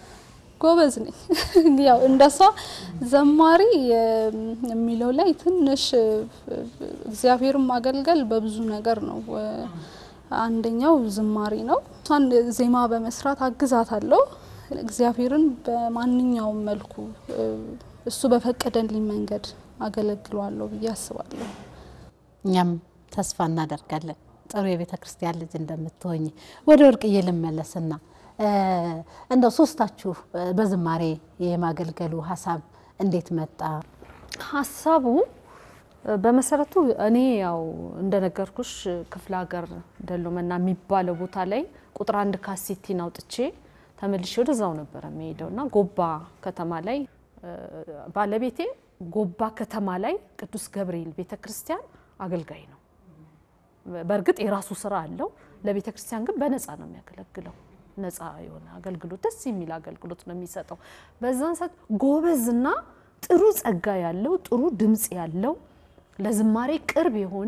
ጎበዝ ነኝ። ያው እንደሷ ዘማሪ እ፣ የሚለው ላይ ትንሽ እ፣ እግዚአብሔርን ማገልገል በብዙ ነገር ነው። እ፣ አንደኛው ዝማሬ ነው። እሷን ዜማ በመስራት አግዛታለሁ። እግዚአብሔርን በማንኛውም መልኩ እ፣ እሱ በፈቀደልኝ መንገድ አገለግለዋለሁ ብዬ አስባለሁ። እኛም ተስፋ እናደርጋለን ጥሩ የቤተ ክርስቲያን ልጅ እንደምትሆኝ። ወደ ወርቅዬ ልመለስና እ፣ እንደው ሶስታችሁ እ፣ በዝማሬ የማገልገሉ ሀሳብ እንዴት መጣ? ሀሳቡ እ፣ በመሰረቱ እኔ ያው እንደነገርኩሽ ክፍለ ሀገር ደሎመና የሚባለው ቦታ ላይ ቁጥር አንድ ካሴቲን አውጥቼ ተመልሼ ወደዛው ነበረ የሚሄደው እና ጎባ ከተማ ላይ እ፣ ባለቤቴ ጎባ ከተማ ላይ ቅዱስ ገብርኤል ቤተ ክርስቲያን አገልጋይ ነው። በእርግጥ የራሱ ስራ አለው። ለቤተ ክርስቲያን ግን በነፃ ነው የሚያገለግለው። ነፃ የሆነ አገልግሎት፣ ደስ የሚል አገልግሎት ነው የሚሰጠው። በዛን ሰዓት ጎበዝና ጥሩ ጸጋ ያለው ጥሩ ድምፅ ያለው ለዝማሬ ቅርብ የሆነ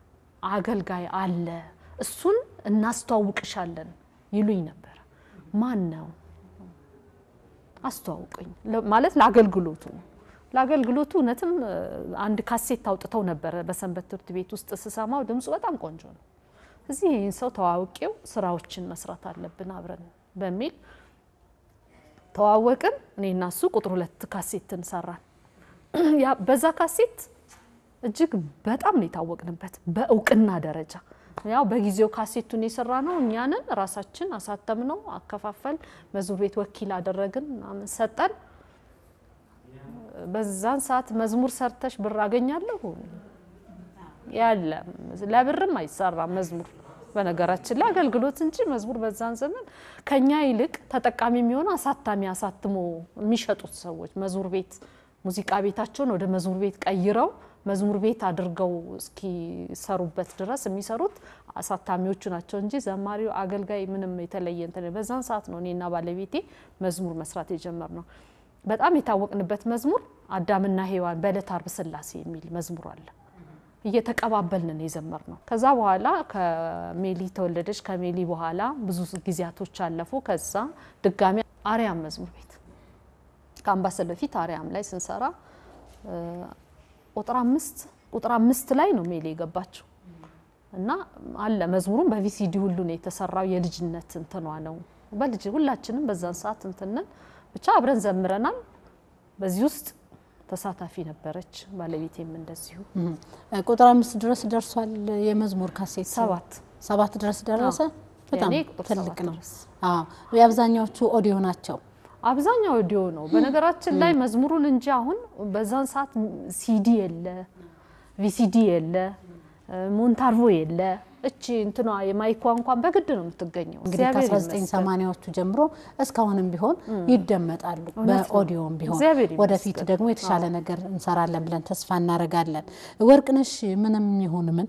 አገልጋይ አለ፣ እሱን እናስተዋውቅሻለን ይሉኝ ነበር። ማን ነው አስተዋውቀኝ ለ- ማለት ለአገልግሎቱ ነው። ለአገልግሎቱ እውነትም እ፣ አንድ ካሴት አውጥተው ነበረ በሰንበት ትምህርት ቤት ውስጥ ስሰማው ድምፁ በጣም ቆንጆ ነው። እዚህ ይህን ሰው ተዋውቄው ስራዎችን መስራት አለብን አብረን በሚል ተዋወቅን። እኔና እሱ ቁጥር ሁለት ካሴትን ሰራን። ያ በዛ ካሴት እጅግ በጣም ነው የታወቅንበት በእውቅና ደረጃ። ያው በጊዜው ካሴቱን የሰራ ነው እኛንን ራሳችን አሳተም ነው አከፋፈል፣ መዝሙር ቤት ወኪል አደረግን ምናምን ሰጠን። በዛን ሰዓት መዝሙር ሰርተሽ ብር አገኛለሁ ያለ ለብርም አይሰራም መዝሙር በነገራችን ላይ አገልግሎት እንጂ መዝሙር በዛን ዘመን ከኛ ይልቅ ተጠቃሚ የሚሆነው አሳታሚ አሳትሞ የሚሸጡት ሰዎች መዝሙር ቤት ሙዚቃ ቤታቸውን ወደ መዝሙር ቤት ቀይረው መዝሙር ቤት አድርገው እስኪሰሩበት ድረስ የሚሰሩት አሳታሚዎቹ ናቸው እንጂ ዘማሪው አገልጋይ ምንም የተለየ እንትን በዛን ሰዓት ነው እኔና ባለቤቴ መዝሙር መስራት የጀመር ነው። በጣም የታወቅንበት መዝሙር አዳምና ሔዋን በዕለተ ዓርብ ሥላሴ የሚል መዝሙር አለ። እየተቀባበልን ነው የዘመር ነው። ከዛ በኋላ ከሜሊ ተወለደች። ከሜሊ በኋላ ብዙ ጊዜያቶች አለፉ። ከዛ ድጋሚ አርያም መዝሙር ቤት ከአምባሰል በፊት አርያም ላይ ስንሰራ እ፣ ቁጥር አምስት ቁጥር አምስት ላይ ነው ሜሊ የገባችው እና አለ መዝሙሩም በቪሲዲ ሁሉ ነው የተሰራው። የልጅነት እንትኗ ነው በልጅ ሁላችንም በዛን ሰዓት እንትንን ብቻ አብረን ዘምረናል። በዚህ ውስጥ ተሳታፊ ነበረች ባለቤቴም እንደዚሁ እም፣ ቁጥር አምስት ድረስ ደርሷል የመዝሙር ካሴት ሰባት ሰባት ድረስ ደረሰ። በጣም የኔ ቁጥር ትልቅ ሰባት ነው። ድረስ። አዎ የአብዛኛዎቹ ኦዲዮ ናቸው። አብዛኛው ኦዲዮ ነው። በነገራችን ላይ መዝሙሩን እንጂ አሁን በዛን ሰዓት ሲዲ የለ፣ ቪሲዲ የለ፣ ሞንታርቮ የለ። እቺ እንትኗ የማይኳ እንኳን በግድ ነው የምትገኘው። እንግዲህ እግዚአብሔር ይመስገን። ከ1980ዎቹ ጀምሮ እስካሁንም ቢሆን ይደመጣሉ። እውነት ነው። በኦዲዮም ቢሆን እግዚአብሔር ይመስገን። ወደፊት ደግሞ የተሻለ ነገር እንሰራለን ብለን ተስፋ እናደርጋለን። ወርቅነሽ ምንም ይሁን ምን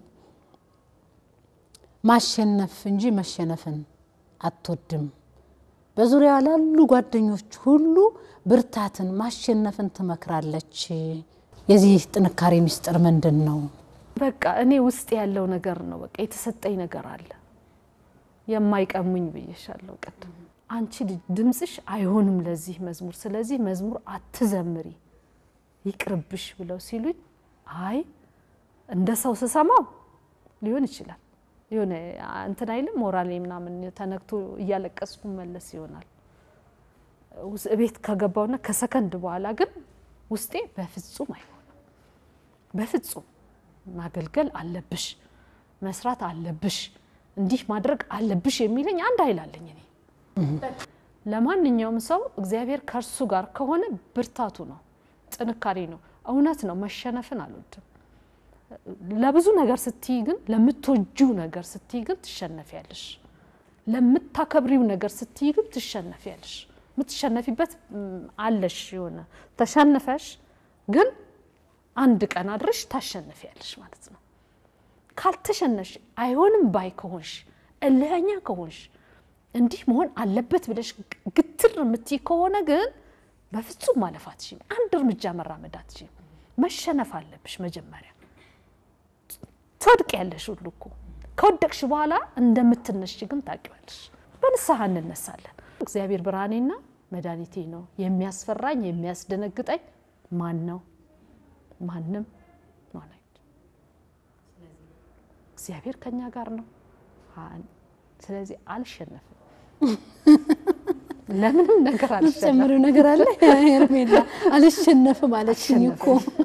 ማሸነፍ እንጂ መሸነፍን አትወድም። በዙሪያ ላሉ ጓደኞች ሁሉ ብርታትን፣ ማሸነፍን ትመክራለች። የዚህ ጥንካሬ ሚስጥር ምንድን ነው? በቃ እኔ ውስጥ ያለው ነገር ነው። በቃ የተሰጠኝ ነገር አለ የማይቀሙኝ ብዬሻለሁ ቅድም። አንቺ ልጅ ድምፅሽ አይሆንም ለዚህ መዝሙር፣ ስለዚህ መዝሙር አትዘምሪ ይቅርብሽ ብለው ሲሉኝ አይ እንደ ሰው ስሰማው ሊሆን ይችላል የሆነ እንትን አይልም ሞራሌ ምናምን ተነክቶ እያለቀስኩ መለስ ይሆናል። ውስ- ቤት ከገባውና ከሰከንድ በኋላ ግን ውስጤ በፍጹም አይሆንም በፍጹም ማገልገል አለብሽ፣ መስራት አለብሽ፣ እንዲህ ማድረግ አለብሽ የሚለኝ አንድ ኃይል አለኝ እኔ። ለማንኛውም ሰው እግዚአብሔር ከእርሱ ጋር ከሆነ ብርታቱ ነው፣ ጥንካሬ ነው። እውነት ነው፣ መሸነፍን አልወድም። ለብዙ ነገር ስትይ ግን ለምትወጂው ነገር ስትይ ግን ትሸነፊያለሽ። ለምታከብሪው ነገር ስትይ ግን ትሸነፊያለሽ። የምትሸነፊበት ም፣ አለሽ የሆነ ተሸንፈሽ ግን አንድ ቀን አድረሽ ታሸንፊያለሽ ማለት ነው። ካልተሸነሽ አይሆንም ባይ ከሆንሽ እልኸኛ ከሆንሽ እንዲህ መሆን አለበት ብለሽ ግትር የምትይ ከሆነ ግን በፍጹም ማለፍ አትችይም። አንድ እርምጃ መራመድ አትችይም። መሸነፍ አለብሽ መጀመሪያ። ትወድቅ ያለሽ ሁሉ እኮ ከወደቅሽ በኋላ እንደምትነሽ ግን ታውቂዋለሽ። በንስሐ እንነሳለን። እግዚአብሔር ብርሃኔና መድኃኒቴ ነው። የሚያስፈራኝ የሚያስደነግጠኝ ማን ነው? ማንም ማን አይደለም። እግዚአብሔር ከኛ ጋር ነው። አን- ስለዚህ አልሸነፍም። ለምንም ነገር አልሸነፍም። ጨምሪው ነገር አለ ሄርሜላ አልሸነፍም አለችኝ እኮ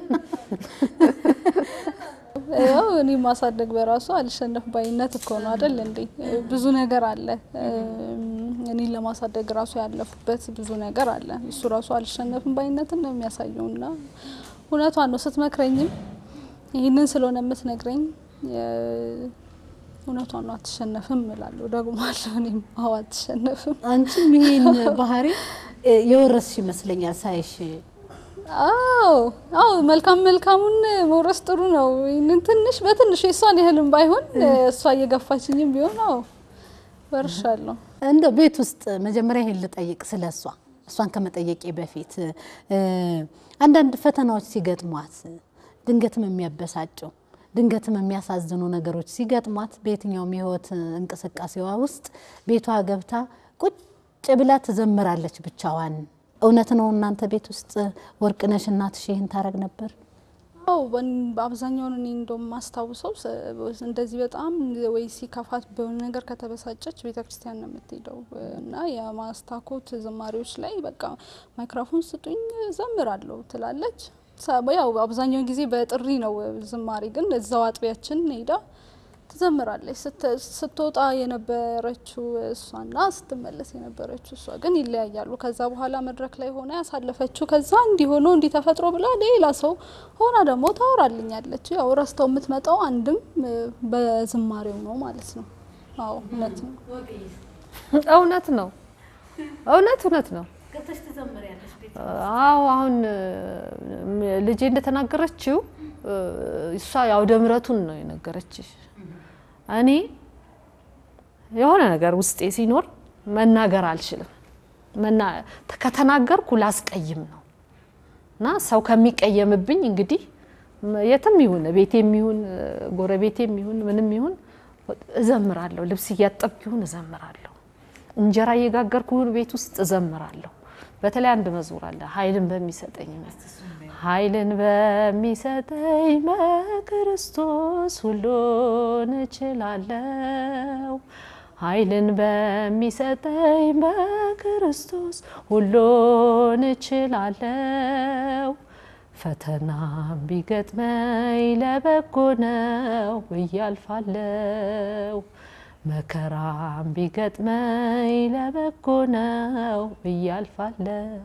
ያው እኔ ማሳደግ በራሱ አልሸነፍ ባይነት እኮ ነው አይደል እንዴ? ብዙ ነገር አለ። እኔን ለማሳደግ ራሱ ያለፉበት ብዙ ነገር አለ። እሱ ራሱ አልሸነፍም ባይነትን ነው የሚያሳየው እና እውነቷን ነው። ስትመክረኝም ይህንን ስለሆነ የምትነግረኝ የ- እውነቷን ነው። አትሸነፍም እላለሁ ደግሞ አለሁ እኔም አዎ አትሸነፍም አንቺም ይሄን ባህሪ እ፣ የወረስሽ ይመስለኛል ሳይሽ አዎ አዎ መልካም መልካሙን መውረስ ጥሩ ነው። ይህንን ትንሽ በትንሹ የእሷን ያህልም ባይሆን እሷ እየገፋችኝም ቢሆን አዎ ወርሻለሁ። እንደው ቤት ውስጥ መጀመሪያ ይሄን ልጠይቅ ስለ እሷ እሷን ከመጠየቄ በፊት እ፣ አንዳንድ ፈተናዎች ሲገጥሟት ድንገትም የሚያበሳጩ ድንገትም የሚያሳዝኑ ነገሮች ሲገጥሟት በየትኛውም የህይወት እንቅስቃሴዋ ውስጥ ቤቷ ገብታ ቁጭ ብላ ትዘምራለች ብቻዋን እውነት ነው እናንተ ቤት ውስጥ ወርቅነሽ እናትሽ ይህን ታረግ ነበር? አዎ በን- አብዛኛውን እኔ እንደውም ማስታውሰው ሰ- እንደዚህ በጣም ወይ ሲከፋት በሆነ ነገር ከተበሳጨች ቤተ ክርስቲያን ነው የምትሄደው እና የማስታኮት ዝማሬዎች ላይ በቃ ማይክሮፎን ስጡኝ ዘምራለሁ ትላለች። ሰ- ያው አብዛኛውን ጊዜ በጥሪ ነው ዝማሬ፣ ግን እዛው አጥቢያችን ሄዳ ትዘምራለች። ስት- ስትወጣ የነበረችው እሷና ስትመለስ የነበረችው እሷ ግን ይለያያሉ። ከዛ በኋላ መድረክ ላይ ሆና ያሳለፈችው ከዛ እንዲሆኖ እንዲህ ተፈጥሮ ብላ ሌላ ሰው ሆና ደግሞ ታወራልኛለች። ያው ረስተው የምትመጣው አንድም እ፣ በዝማሬው ነው ማለት ነው። አዎ እውነት ነው። እውነት ነው። እውነት እውነት ነው። አዎ አሁን እ፣ ልጄ እንደተናገረችው እ፣ እሷ የአውደ ምሕረቱን ነው የነገረችሽ። እኔ የሆነ ነገር ውስጤ ሲኖር መናገር አልችልም። መና ከተናገርኩ ላስቀይም ነው እና ሰው ከሚቀየምብኝ እንግዲህ መ- የትም ይሁን ቤቴም ይሁን እ፣ ጎረቤቴም ይሁን ምንም ይሁን እዘምራለሁ። ልብስ እያጠብኩ ይሁን እዘምራለሁ። እንጀራ እየጋገርኩ ይሁን ቤት ውስጥ እዘምራለሁ። በተለይ አንድ መዝሙር አለ ኃይልን በሚሰጠኝ ኃይልን በሚሰጠኝ በክርስቶስ ሁሉን እችላለሁ። ኃይልን በሚሰጠኝ በክርስቶስ ሁሉን እችላለሁ። ፈተና ቢገጥመኝ ለበጎ ነው እያልፋለሁ። መከራም ቢገጥመኝ ለበጎ ነው እያልፋለሁ።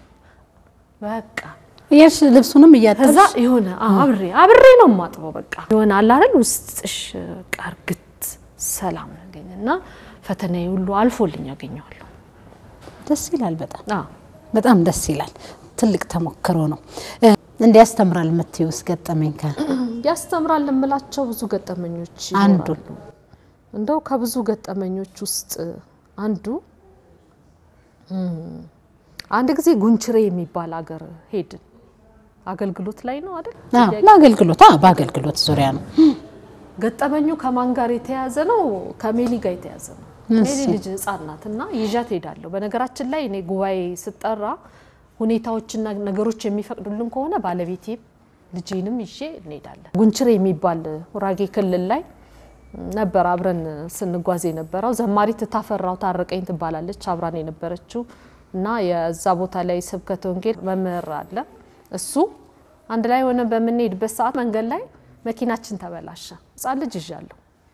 በቃ እያልሽ ልብሱንም ከዛ እያጠብሽ የሆነ አብሬ አብሬ ነው የማጥበው። በቃ የሆነ አለ አይደል ውስጥሽ በቃ እርግት ሰላም ነገኝ እና ፈተናዬ ሁሉ አልፎልኝ ያገኘዋለሁ። ደስ ይላል። በጣም አዎ በጣም ደስ ይላል። ትልቅ ተሞክሮ ነው። እ፣ እንዲያስተምራል የምትይው ውስጥ ገጠመኝ ከ ያስተምራል የምላቸው ብዙ ገጠመኞች አንዱን ይኖራሉ። እንደው ከብዙ ገጠመኞች ውስጥ አንዱ እም፣ አንድ ጊዜ ጉንችሬ የሚባል ሀገር ሄድን። አገልግሎት ላይ ነው አይደል? አዎ፣ ለአገልግሎት አዎ፣ በአገልግሎት ዙሪያ ነው። ገጠመኙ ከማን ጋር የተያዘ ነው? ከሜሊ ጋር የተያዘ ነው። እሺ። ሜሊ ልጅ ህጻን ናት እና ይዣት ሄዳለሁ። በነገራችን ላይ እኔ ጉባኤ ስጠራ ሁኔታዎችና ነገሮች የሚፈቅዱልን ከሆነ ባለቤቴም ልጄንም ይዤ እንሄዳለን። ጉንችሬ የሚባል ጉራጌ ክልል ላይ ነበር አብረን ስንጓዝ የነበረው። ዘማሪት ታፈራው ታረቀኝ ትባላለች አብራን የነበረችው እና የዛ ቦታ ላይ ስብከተ ወንጌል መምህር አለ። እሱ አንድ ላይ ሆነ በምንሄድበት ሰዓት መንገድ ላይ መኪናችን ተበላሸ። ህጻን ልጅ ይዣለሁ።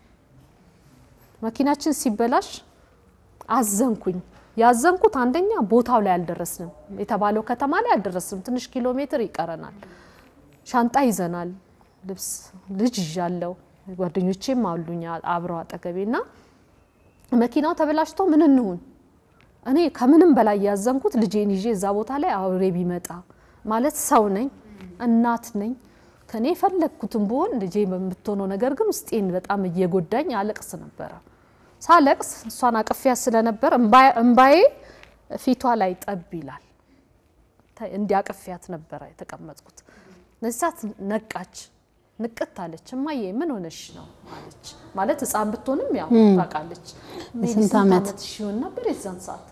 መኪናችን ሲበላሽ አዘንኩኝ። ያዘንኩት አንደኛ ቦታው ላይ አልደረስንም፣ የተባለው ከተማ ላይ አልደረስንም። ትንሽ ኪሎ ሜትር ይቀረናል። ሻንጣ ይዘናል፣ ልብስ ልጅ ይዣለሁ፣ ጓደኞቼም አሉኝ አብረው አጠገቤ እና መኪናው ተበላሽቶ ምን እንሁን? እኔ ከምንም በላይ ያዘንኩት ልጄን ይዤ እዛ ቦታ ላይ አውሬ ቢመጣ ማለት ሰው ነኝ፣ እናት ነኝ። ከኔ የፈለግኩትን ብሆን ልጄ በምትሆነው ነገር ግን ውስጤን በጣም እየጎዳኝ አለቅስ ነበረ። ሳለቅስ እሷን አቅፊያ ስለነበር እምባዬ ፊቷ ላይ ጠብ ይላል። እንዲያቅፊያት ነበረ የተቀመጥኩት። እነዚህ ሰዓት ነቃች፣ ንቅት አለች። እማዬ ምን ሆነሽ ነው አለች። ማለት ሕፃን ብትሆንም ያው ታውቃለች። ሜሊ ስንት ስንት ዓመት? ዓመትሽ ይሆን ነበር የዛን ሰዓት?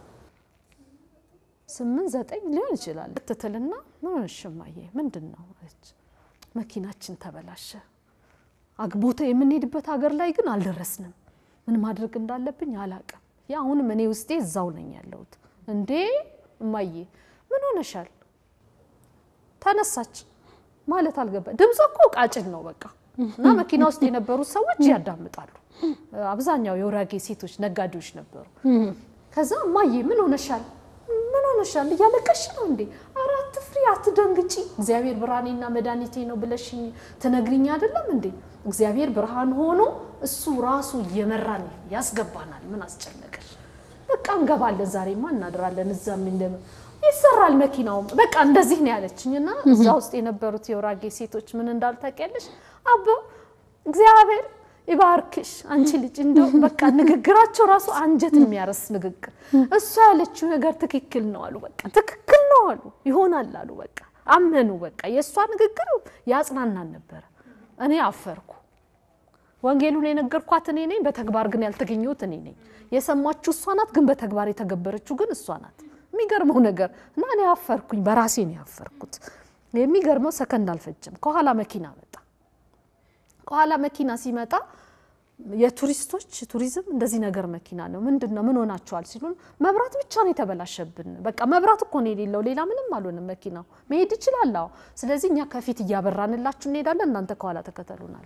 ስምንት ዘጠኝ ሊሆን ይችላል። ትትልና ምን ሆነሽ እማዬ ምንድን ነው አለች። መኪናችን ተበላሸ። አግቦታ የምንሄድበት ሀገር ላይ ግን አልደረስንም። ምን ማድረግ እንዳለብኝ አላቅም። ያ አሁንም እኔ ውስጤ እዛው ነኝ ያለሁት። እንዴ እማዬ ምን ሆነሻል? ተነሳች ማለት አልገባ ድምፅ እኮ ቃጭን ነው በቃ እና መኪና ውስጥ የነበሩት ሰዎች ያዳምጣሉ። አብዛኛው የውራጌ ሴቶች ነጋዴዎች ነበሩ። ከዛ እማዬ ምን ሆነሻል? ምን ሆነሻል? እያለቀሽ ነው እንዴ? ኧረ አትፍሪ፣ አትደንግጪ። እግዚአብሔር ብርሃኔና መድኃኒቴ ነው ብለሽኝ ትነግሪኝ አይደለም እንዴ? እግዚአብሔር ብርሃን ሆኖ እሱ ራሱ እየመራን ያስገባናል። ምን አስጨነቀሽ? በቃ እንገባለን፣ ዛሬማ እናድራለን። እዛም እንደ ይሰራል መኪናውም በቃ እንደዚህ ነው ያለችኝ። እና እዛ ውስጥ የነበሩት የውራጌ ሴቶች ምን እንዳሉ ታውቂያለሽ? አቦ እግዚአብሔር ይባርክሽ አንቺ ልጅ እንደው በቃ ንግግራቸው ራሱ አንጀት የሚያረስ ንግግር። እሷ ያለችው ነገር ትክክል ነው አሉ። በቃ ትክክል ነው አሉ። ይሆናል አሉ። በቃ አመኑ። በቃ የእሷ ንግግር ያጽናናን ነበረ። እኔ አፈርኩ። ወንጌሉን የነገርኳት እኔ ነኝ፣ በተግባር ግን ያልተገኘሁት እኔ ነኝ። የሰማችሁ እሷ ናት፣ ግን በተግባር የተገበረችው ግን እሷ ናት። የሚገርመው ነገር እና እኔ ያፈርኩኝ፣ በራሴ ነው ያፈርኩት። የሚገርመው ሰከንድ አልፈጀም። ከኋላ መኪና መጣ። ከኋላ መኪና ሲመጣ የቱሪስቶች ቱሪዝም እንደዚህ ነገር መኪና ነው ምንድን ነው ምን ሆናችኋል ሲሉን መብራት ብቻ ነው የተበላሸብን በቃ መብራት እኮ ነው የሌለው ሌላ ምንም አልሆንም መኪናው መሄድ ይችላል አዎ ስለዚህ እኛ ከፊት እያበራንላችሁ እንሄዳለን እናንተ ከኋላ ተከተሉናል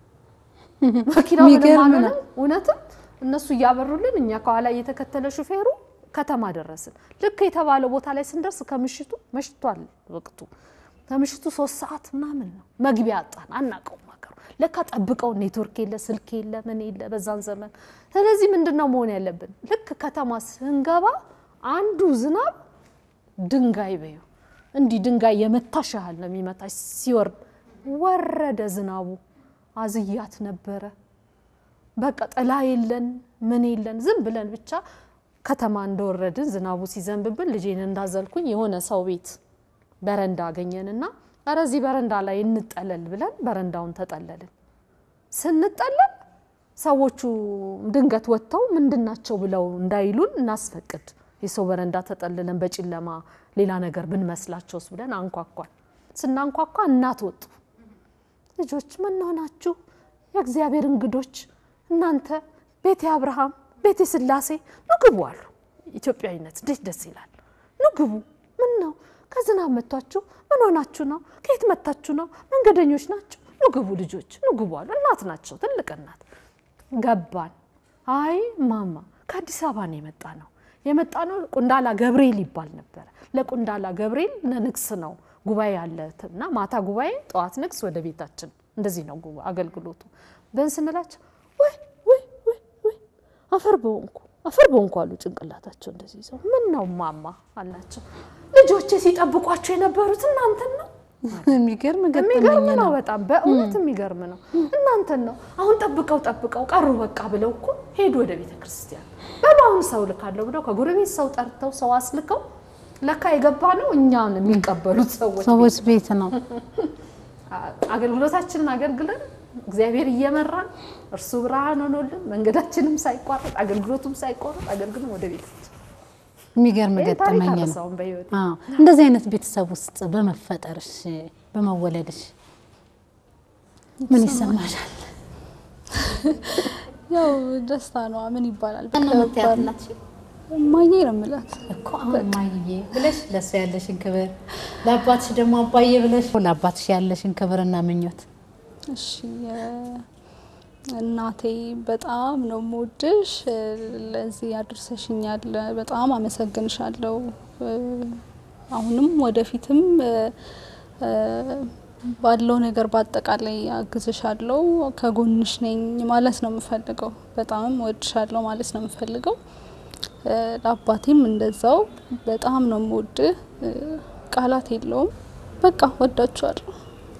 መኪናው ምንም የሚገርም ነው። አልሆነም እውነትም እነሱ እያበሩልን እኛ ከኋላ እየተከተለ ሹፌሩ ከተማ ደረስን ልክ የተባለው ቦታ ላይ ስንደርስ ከምሽቱ መሽቷል ወቅቱ ከምሽቱ ሶስት ሰዓት ምናምን ነው መግቢያ አጣን አናውቀውም ሀገሩ ለካ ጠብቀው ኔትወርክ የለ ስልክ የለ ምን የለ በዛን ዘመን ስለዚህ ምንድን ነው መሆን ያለብን ልክ ከተማ ስንገባ አንዱ ዝናብ ድንጋይ በዩ እንዲህ ድንጋይ የመታሽ ያህል ነው የሚመታሽ ሲወርድ ወረደ ዝናቡ አዝያት ነበረ በቃ ጥላ የለን ምን የለን ዝም ብለን ብቻ ከተማ እንደወረድን ዝናቡ ሲዘንብብን ልጄን እንዳዘልኩኝ የሆነ ሰው ቤት በረንዳ አገኘንና ኧረ እዚህ በረንዳ ላይ እንጠለል ብለን በረንዳውን ተጠለልን። ስንጠለል ሰዎቹ ድንገት ወጥተው ምንድናቸው ብለው እንዳይሉን እናስፈቅድ የሰው በረንዳ ተጠልለን በጨለማ ሌላ ነገር ብንመስላቸውስ ብለን አንኳኳን። ስናንኳኳ እናት ወጡ። ልጆች ምን ሆናችሁ? የእግዚአብሔር እንግዶች እናንተ ቤተ አብርሃም ቤተ ስላሴ ኑ ግቡ አሉ። ኢትዮጵያዊነት እንዴት ደስ ይላል! ኑ ግቡ። ምን ነው ከዝናብ መቷችሁ? ምን ሆናችሁ ነው? ከየት መታችሁ ነው? መንገደኞች ናችሁ? ኑ ግቡ ልጆች ኑ ግቡ አሉ። እናት ናቸው፣ ትልቅ እናት። ገባን። አይ ማማ ከአዲስ አበባ ነው የመጣ ነው የመጣ ነው ቁንዳላ ገብርኤል ይባል ነበረ። ለቁንዳላ ገብርኤል ንግስ ነው ጉባኤ አለ እና ማታ ጉባኤ ጠዋት ንግስ ወደ ቤታችን እንደዚህ ነው ጉባ- አገልግሎቱ ብን ስንላቸው ወይ ወይ ወይ ወይ አፈር በሆንኩ አፈር በሆንኩ አሉ። ጭንቅላታቸው እንደዚህ ይዘው ምን ነው ማማ አላቸው። ልጆቼ ሲጠብቋቸው የነበሩት እናንተን ነው። የሚገርም ገጠመኝ የሚገርም ነው ነው። በጣም በእውነት የሚገርም ነው። እናንተን ነው አሁን ጠብቀው ጠብቀው ቀሩ በቃ ብለው እኮ ሄዱ ወደ ቤተ ክርስቲያን። በሉ አሁን ሰው ልካለሁ ብለው ከጎረቤት ሰው ጠርተው ሰው አስልከው ለካ የገባ ነው እኛን የሚቀበሉት ሰዎች ሰዎች ቤት ነው። አገልግሎታችንን አገልግለን እግዚአብሔር እየመራን እርሱ ብርሃን ሆኖልን መንገዳችንም ሳይቋረጥ አገልግሎቱም ሳይቋረጥ አገልግለን ወደ ቤታችን የሚገርም ይህ ታሪክ ገጠመኝ ነው። አልረሳውም በህይወት አዎ እንደዚህ አይነት ቤተሰብ ውስጥ በመፈጠርሽ በመወለድሽ ምን ይሰማሻል? ያው ደስታ ነው። ምን ይባላል? ማነው የምትያት እናትሽ? እማዬ ነው የምላት። እኮ አሁን እማዬ ብለሽ ለእሱ ያለሽን ክብር ለአባትሽ ደግሞ አባዬ ብለሽ ለአባትሽ ያለሽን ክብርና ምኞት እሺ የ- እናቴ በጣም ነው የምወድሽ። ለዚህ አድርሰሽኛል። በጣም አመሰግንሻለሁ። አሁንም ወደፊትም እ፣ ባለው ነገር በአጠቃላይ አግዝሻለሁ፣ ከጎንሽ ነኝ ማለት ነው የምፈልገው። በጣም ወድሻለሁ ማለት ነው የምፈልገው። እ፣ ለአባቴም እንደዛው በጣም ነው የምወድህ። እ፣ ቃላት የለውም። በቃ ወዳችኋለሁ።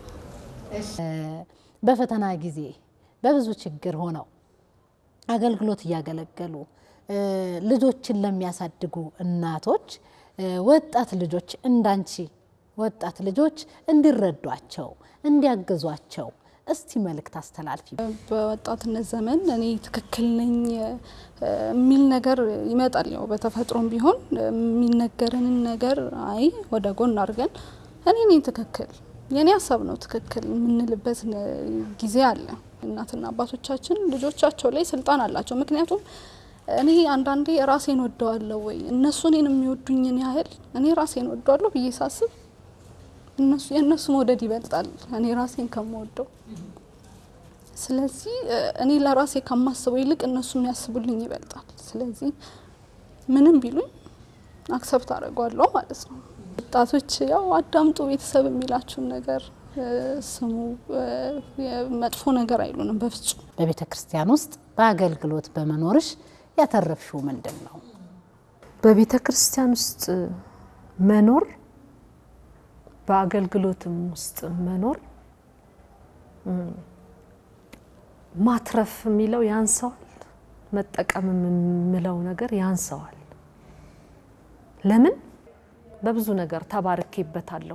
በፈተና ጊዜ በብዙ ችግር ሆነው አገልግሎት እያገለገሉ እ፣ ልጆችን ለሚያሳድጉ እናቶች እ፣ ወጣት ልጆች እንዳንቺ ወጣት ልጆች እንዲረዷቸው እንዲያግዟቸው እስቲ መልእክት አስተላልፊ። በወጣትነት ዘመን እኔ ትክክል ነኝ እ፣ የሚል ነገር ይመጣል። ያው በተፈጥሮም ቢሆን የሚነገረንን ነገር አይ ወደ ጎን አድርገን እኔ ነኝ ትክክል የእኔ ሀሳብ ነው ትክክል የምንልበት ነ- ጊዜ አለ። እናትና አባቶቻችን ልጆቻቸው ላይ ስልጣን አላቸው። ምክንያቱም እኔ አንዳንዴ ራሴን ወደዋለሁ ወይ እነሱ እኔን የሚወዱኝን ያህል እኔ ራሴን ወደዋለሁ ብዬ ሳስብ እነሱ የእነሱ መውደድ ይበልጣል እኔ ራሴን ከምወደው። ስለዚህ እ፣ እኔ ለራሴ ከማስበው ይልቅ እነሱ የሚያስቡልኝ ይበልጣል። ስለዚህ ምንም ቢሉኝ አክሰብት አደርገዋለሁ ማለት ነው። ወጣቶች ያው አዳምጡ፣ ቤተሰብ የሚላችሁን ነገር እ፣ ስሙ። እ፣ መጥፎ ነገር አይሉንም በፍጹም። በቤተ ክርስቲያን ውስጥ በአገልግሎት በመኖርሽ ያተረፍሽው ምንድን ነው? በቤተ ክርስቲያን ውስጥ መኖር በአገልግሎትም ውስጥ መኖር እም፣ ማትረፍ የሚለው ያንሰዋል፣ መጠቀም የምለው ነገር ያንሰዋል። ለምን? በብዙ ነገር ተባርኬበታለሁ።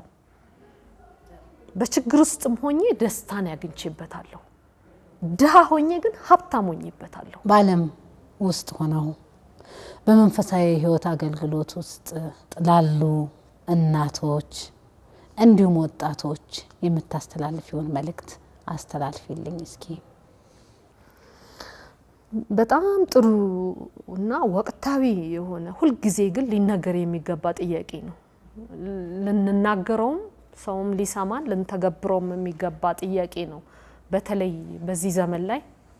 በችግር ውስጥም ሆኜ ደስታን ያግኝቼበታለሁ። ድሃ ሆኜ ግን ሀብታም ሆኜበታለሁ። በዓለም ውስጥ ሆነው በመንፈሳዊ ሕይወት አገልግሎት ውስጥ ላሉ እናቶች እንዲሁም ወጣቶች የምታስተላልፊውን መልእክት አስተላልፊልኝ እስኪ። በጣም ጥሩ እና ወቅታዊ የሆነ ሁልጊዜ ግን ሊነገር የሚገባ ጥያቄ ነው። ልንናገረውም ሰውም ሊሰማን ልንተገብረውም የሚገባ ጥያቄ ነው። በተለይ በዚህ ዘመን ላይ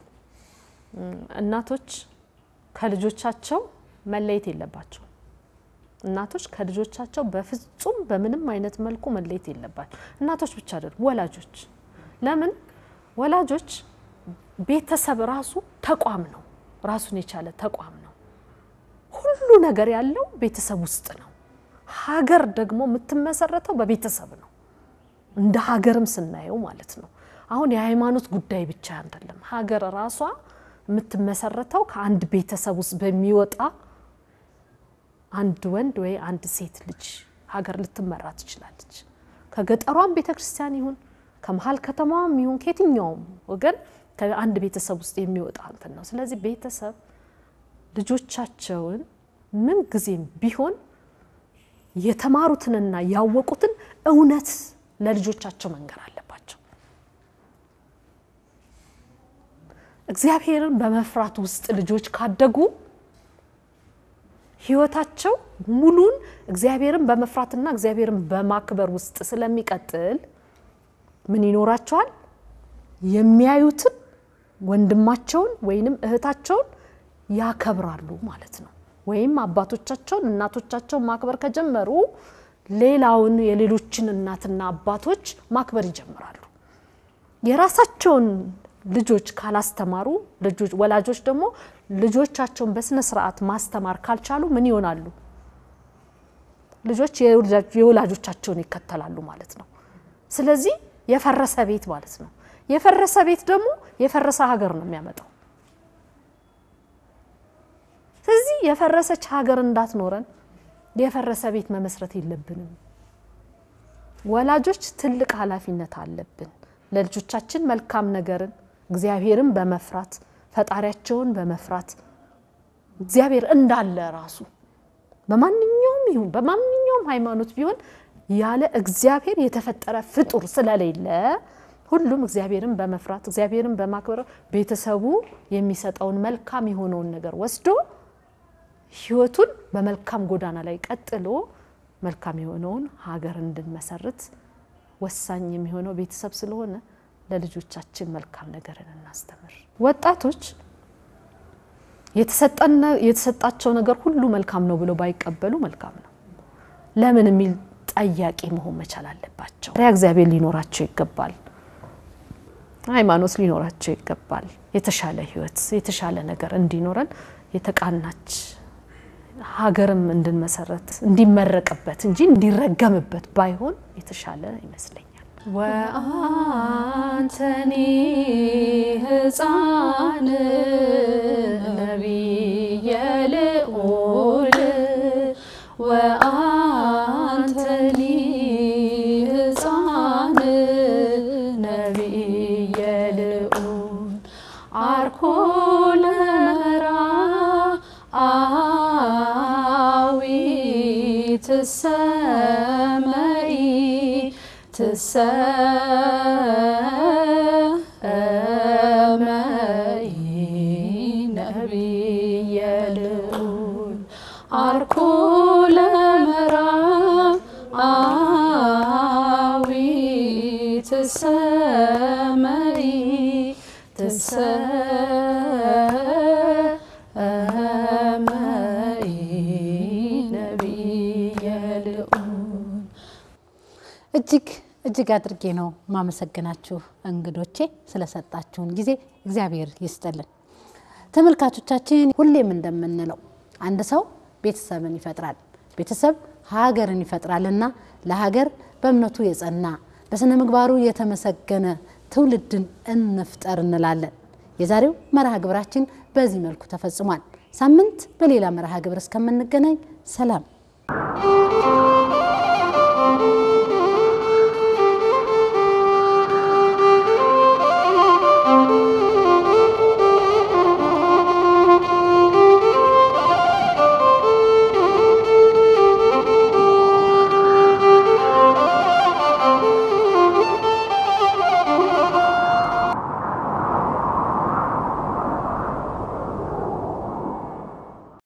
እናቶች ከልጆቻቸው መለየት የለባቸው። እናቶች ከልጆቻቸው በፍጹም በምንም አይነት መልኩ መለየት የለባቸው። እናቶች ብቻ አይደሉም፣ ወላጆች። ለምን ወላጆች ቤተሰብ ራሱ ተቋም ነው፣ ራሱን የቻለ ተቋም ነው። ሁሉ ነገር ያለው ቤተሰብ ውስጥ ነው። ሀገር ደግሞ የምትመሰረተው በቤተሰብ ነው። እንደ ሀገርም ስናየው ማለት ነው። አሁን የሃይማኖት ጉዳይ ብቻ አይደለም። ሀገር ራሷ የምትመሰረተው ከአንድ ቤተሰብ ውስጥ በሚወጣ አንድ ወንድ ወይ አንድ ሴት ልጅ ሀገር ልትመራ ትችላለች። ከገጠሯም ቤተ ክርስቲያን ይሁን ከመሀል ከተማዋም ይሁን ከየትኛውም ወገን ከአንድ ቤተሰብ ውስጥ የሚወጣ እንትን ነው። ስለዚህ ቤተሰብ ልጆቻቸውን ምን ጊዜም ቢሆን የተማሩትንና ያወቁትን እውነት ለልጆቻቸው መንገር አለባቸው። እግዚአብሔርን በመፍራት ውስጥ ልጆች ካደጉ ሕይወታቸው ሙሉን እግዚአብሔርን በመፍራትና እግዚአብሔርን በማክበር ውስጥ ስለሚቀጥል ምን ይኖራቸዋል? የሚያዩትን ወንድማቸውን ወይንም እህታቸውን ያከብራሉ ማለት ነው። ወይም አባቶቻቸውን እናቶቻቸውን ማክበር ከጀመሩ ሌላውን የሌሎችን እናትና አባቶች ማክበር ይጀምራሉ። የራሳቸውን ልጆች ካላስተማሩ ወላጆች ደግሞ ልጆቻቸውን በስነ ስርዓት ማስተማር ካልቻሉ ምን ይሆናሉ? ልጆች የወላጆቻቸውን ይከተላሉ ማለት ነው። ስለዚህ የፈረሰ ቤት ማለት ነው። የፈረሰ ቤት ደግሞ የፈረሰ ሀገር ነው የሚያመጣው። ስለዚህ የፈረሰች ሀገር እንዳትኖረን የፈረሰ ቤት መመስረት የለብንም። ወላጆች ትልቅ ኃላፊነት አለብን። ለልጆቻችን መልካም ነገርን እግዚአብሔርን በመፍራት ፈጣሪያቸውን በመፍራት እግዚአብሔር እንዳለ ራሱ በማንኛውም ይሁን በማንኛውም ሃይማኖት ቢሆን ያለ እግዚአብሔር የተፈጠረ ፍጡር ስለሌለ ሁሉም እግዚአብሔርን በመፍራት እግዚአብሔርን በማክበር ቤተሰቡ የሚሰጠውን መልካም የሆነውን ነገር ወስዶ ሕይወቱን በመልካም ጎዳና ላይ ቀጥሎ መልካም የሆነውን ሀገር እንድንመሰርት ወሳኝ የሚሆነው ቤተሰብ ስለሆነ ለልጆቻችን መልካም ነገርን እናስተምር። ወጣቶች የተሰጣቸው ነገር ሁሉ መልካም ነው ብለው ባይቀበሉ መልካም ነው። ለምን የሚል ጠያቂ መሆን መቻል አለባቸው። ሪያ እግዚአብሔር ሊኖራቸው ይገባል። ሃይማኖት ሊኖራቸው ይገባል። የተሻለ ህይወት፣ የተሻለ ነገር እንዲኖረን የተቃናች ሀገርም እንድንመሰረት እንዲመረቅበት እንጂ እንዲረገምበት ባይሆን የተሻለ ይመስለኛል። ወአንተኒ ህፃን ነቢየ ልዑል ወአንተኒ ህፃን ነቢየ ልዑል አርኮ ለመራ አዊ ትሰመኢ ትሰመኢ ነቢየ ልዑል አርኮ ለመራ አዊ ትሰመኢ ትሰመኢ ነቢየ ልዑል እጅግ እጅግ አድርጌ ነው ማመሰግናችሁ እንግዶቼ ስለሰጣችሁን ጊዜ እግዚአብሔር ይስጥልን። ተመልካቾቻችን ሁሌም እንደምንለው አንድ ሰው ቤተሰብን ይፈጥራል፣ ቤተሰብ ሀገርን ይፈጥራልና ለሀገር በእምነቱ የጸና በስነ ምግባሩ የተመሰገነ ትውልድን እንፍጠር እንላለን። የዛሬው መርሃ ግብራችን በዚህ መልኩ ተፈጽሟል። ሳምንት በሌላ መርሃ ግብር እስከምንገናኝ ሰላም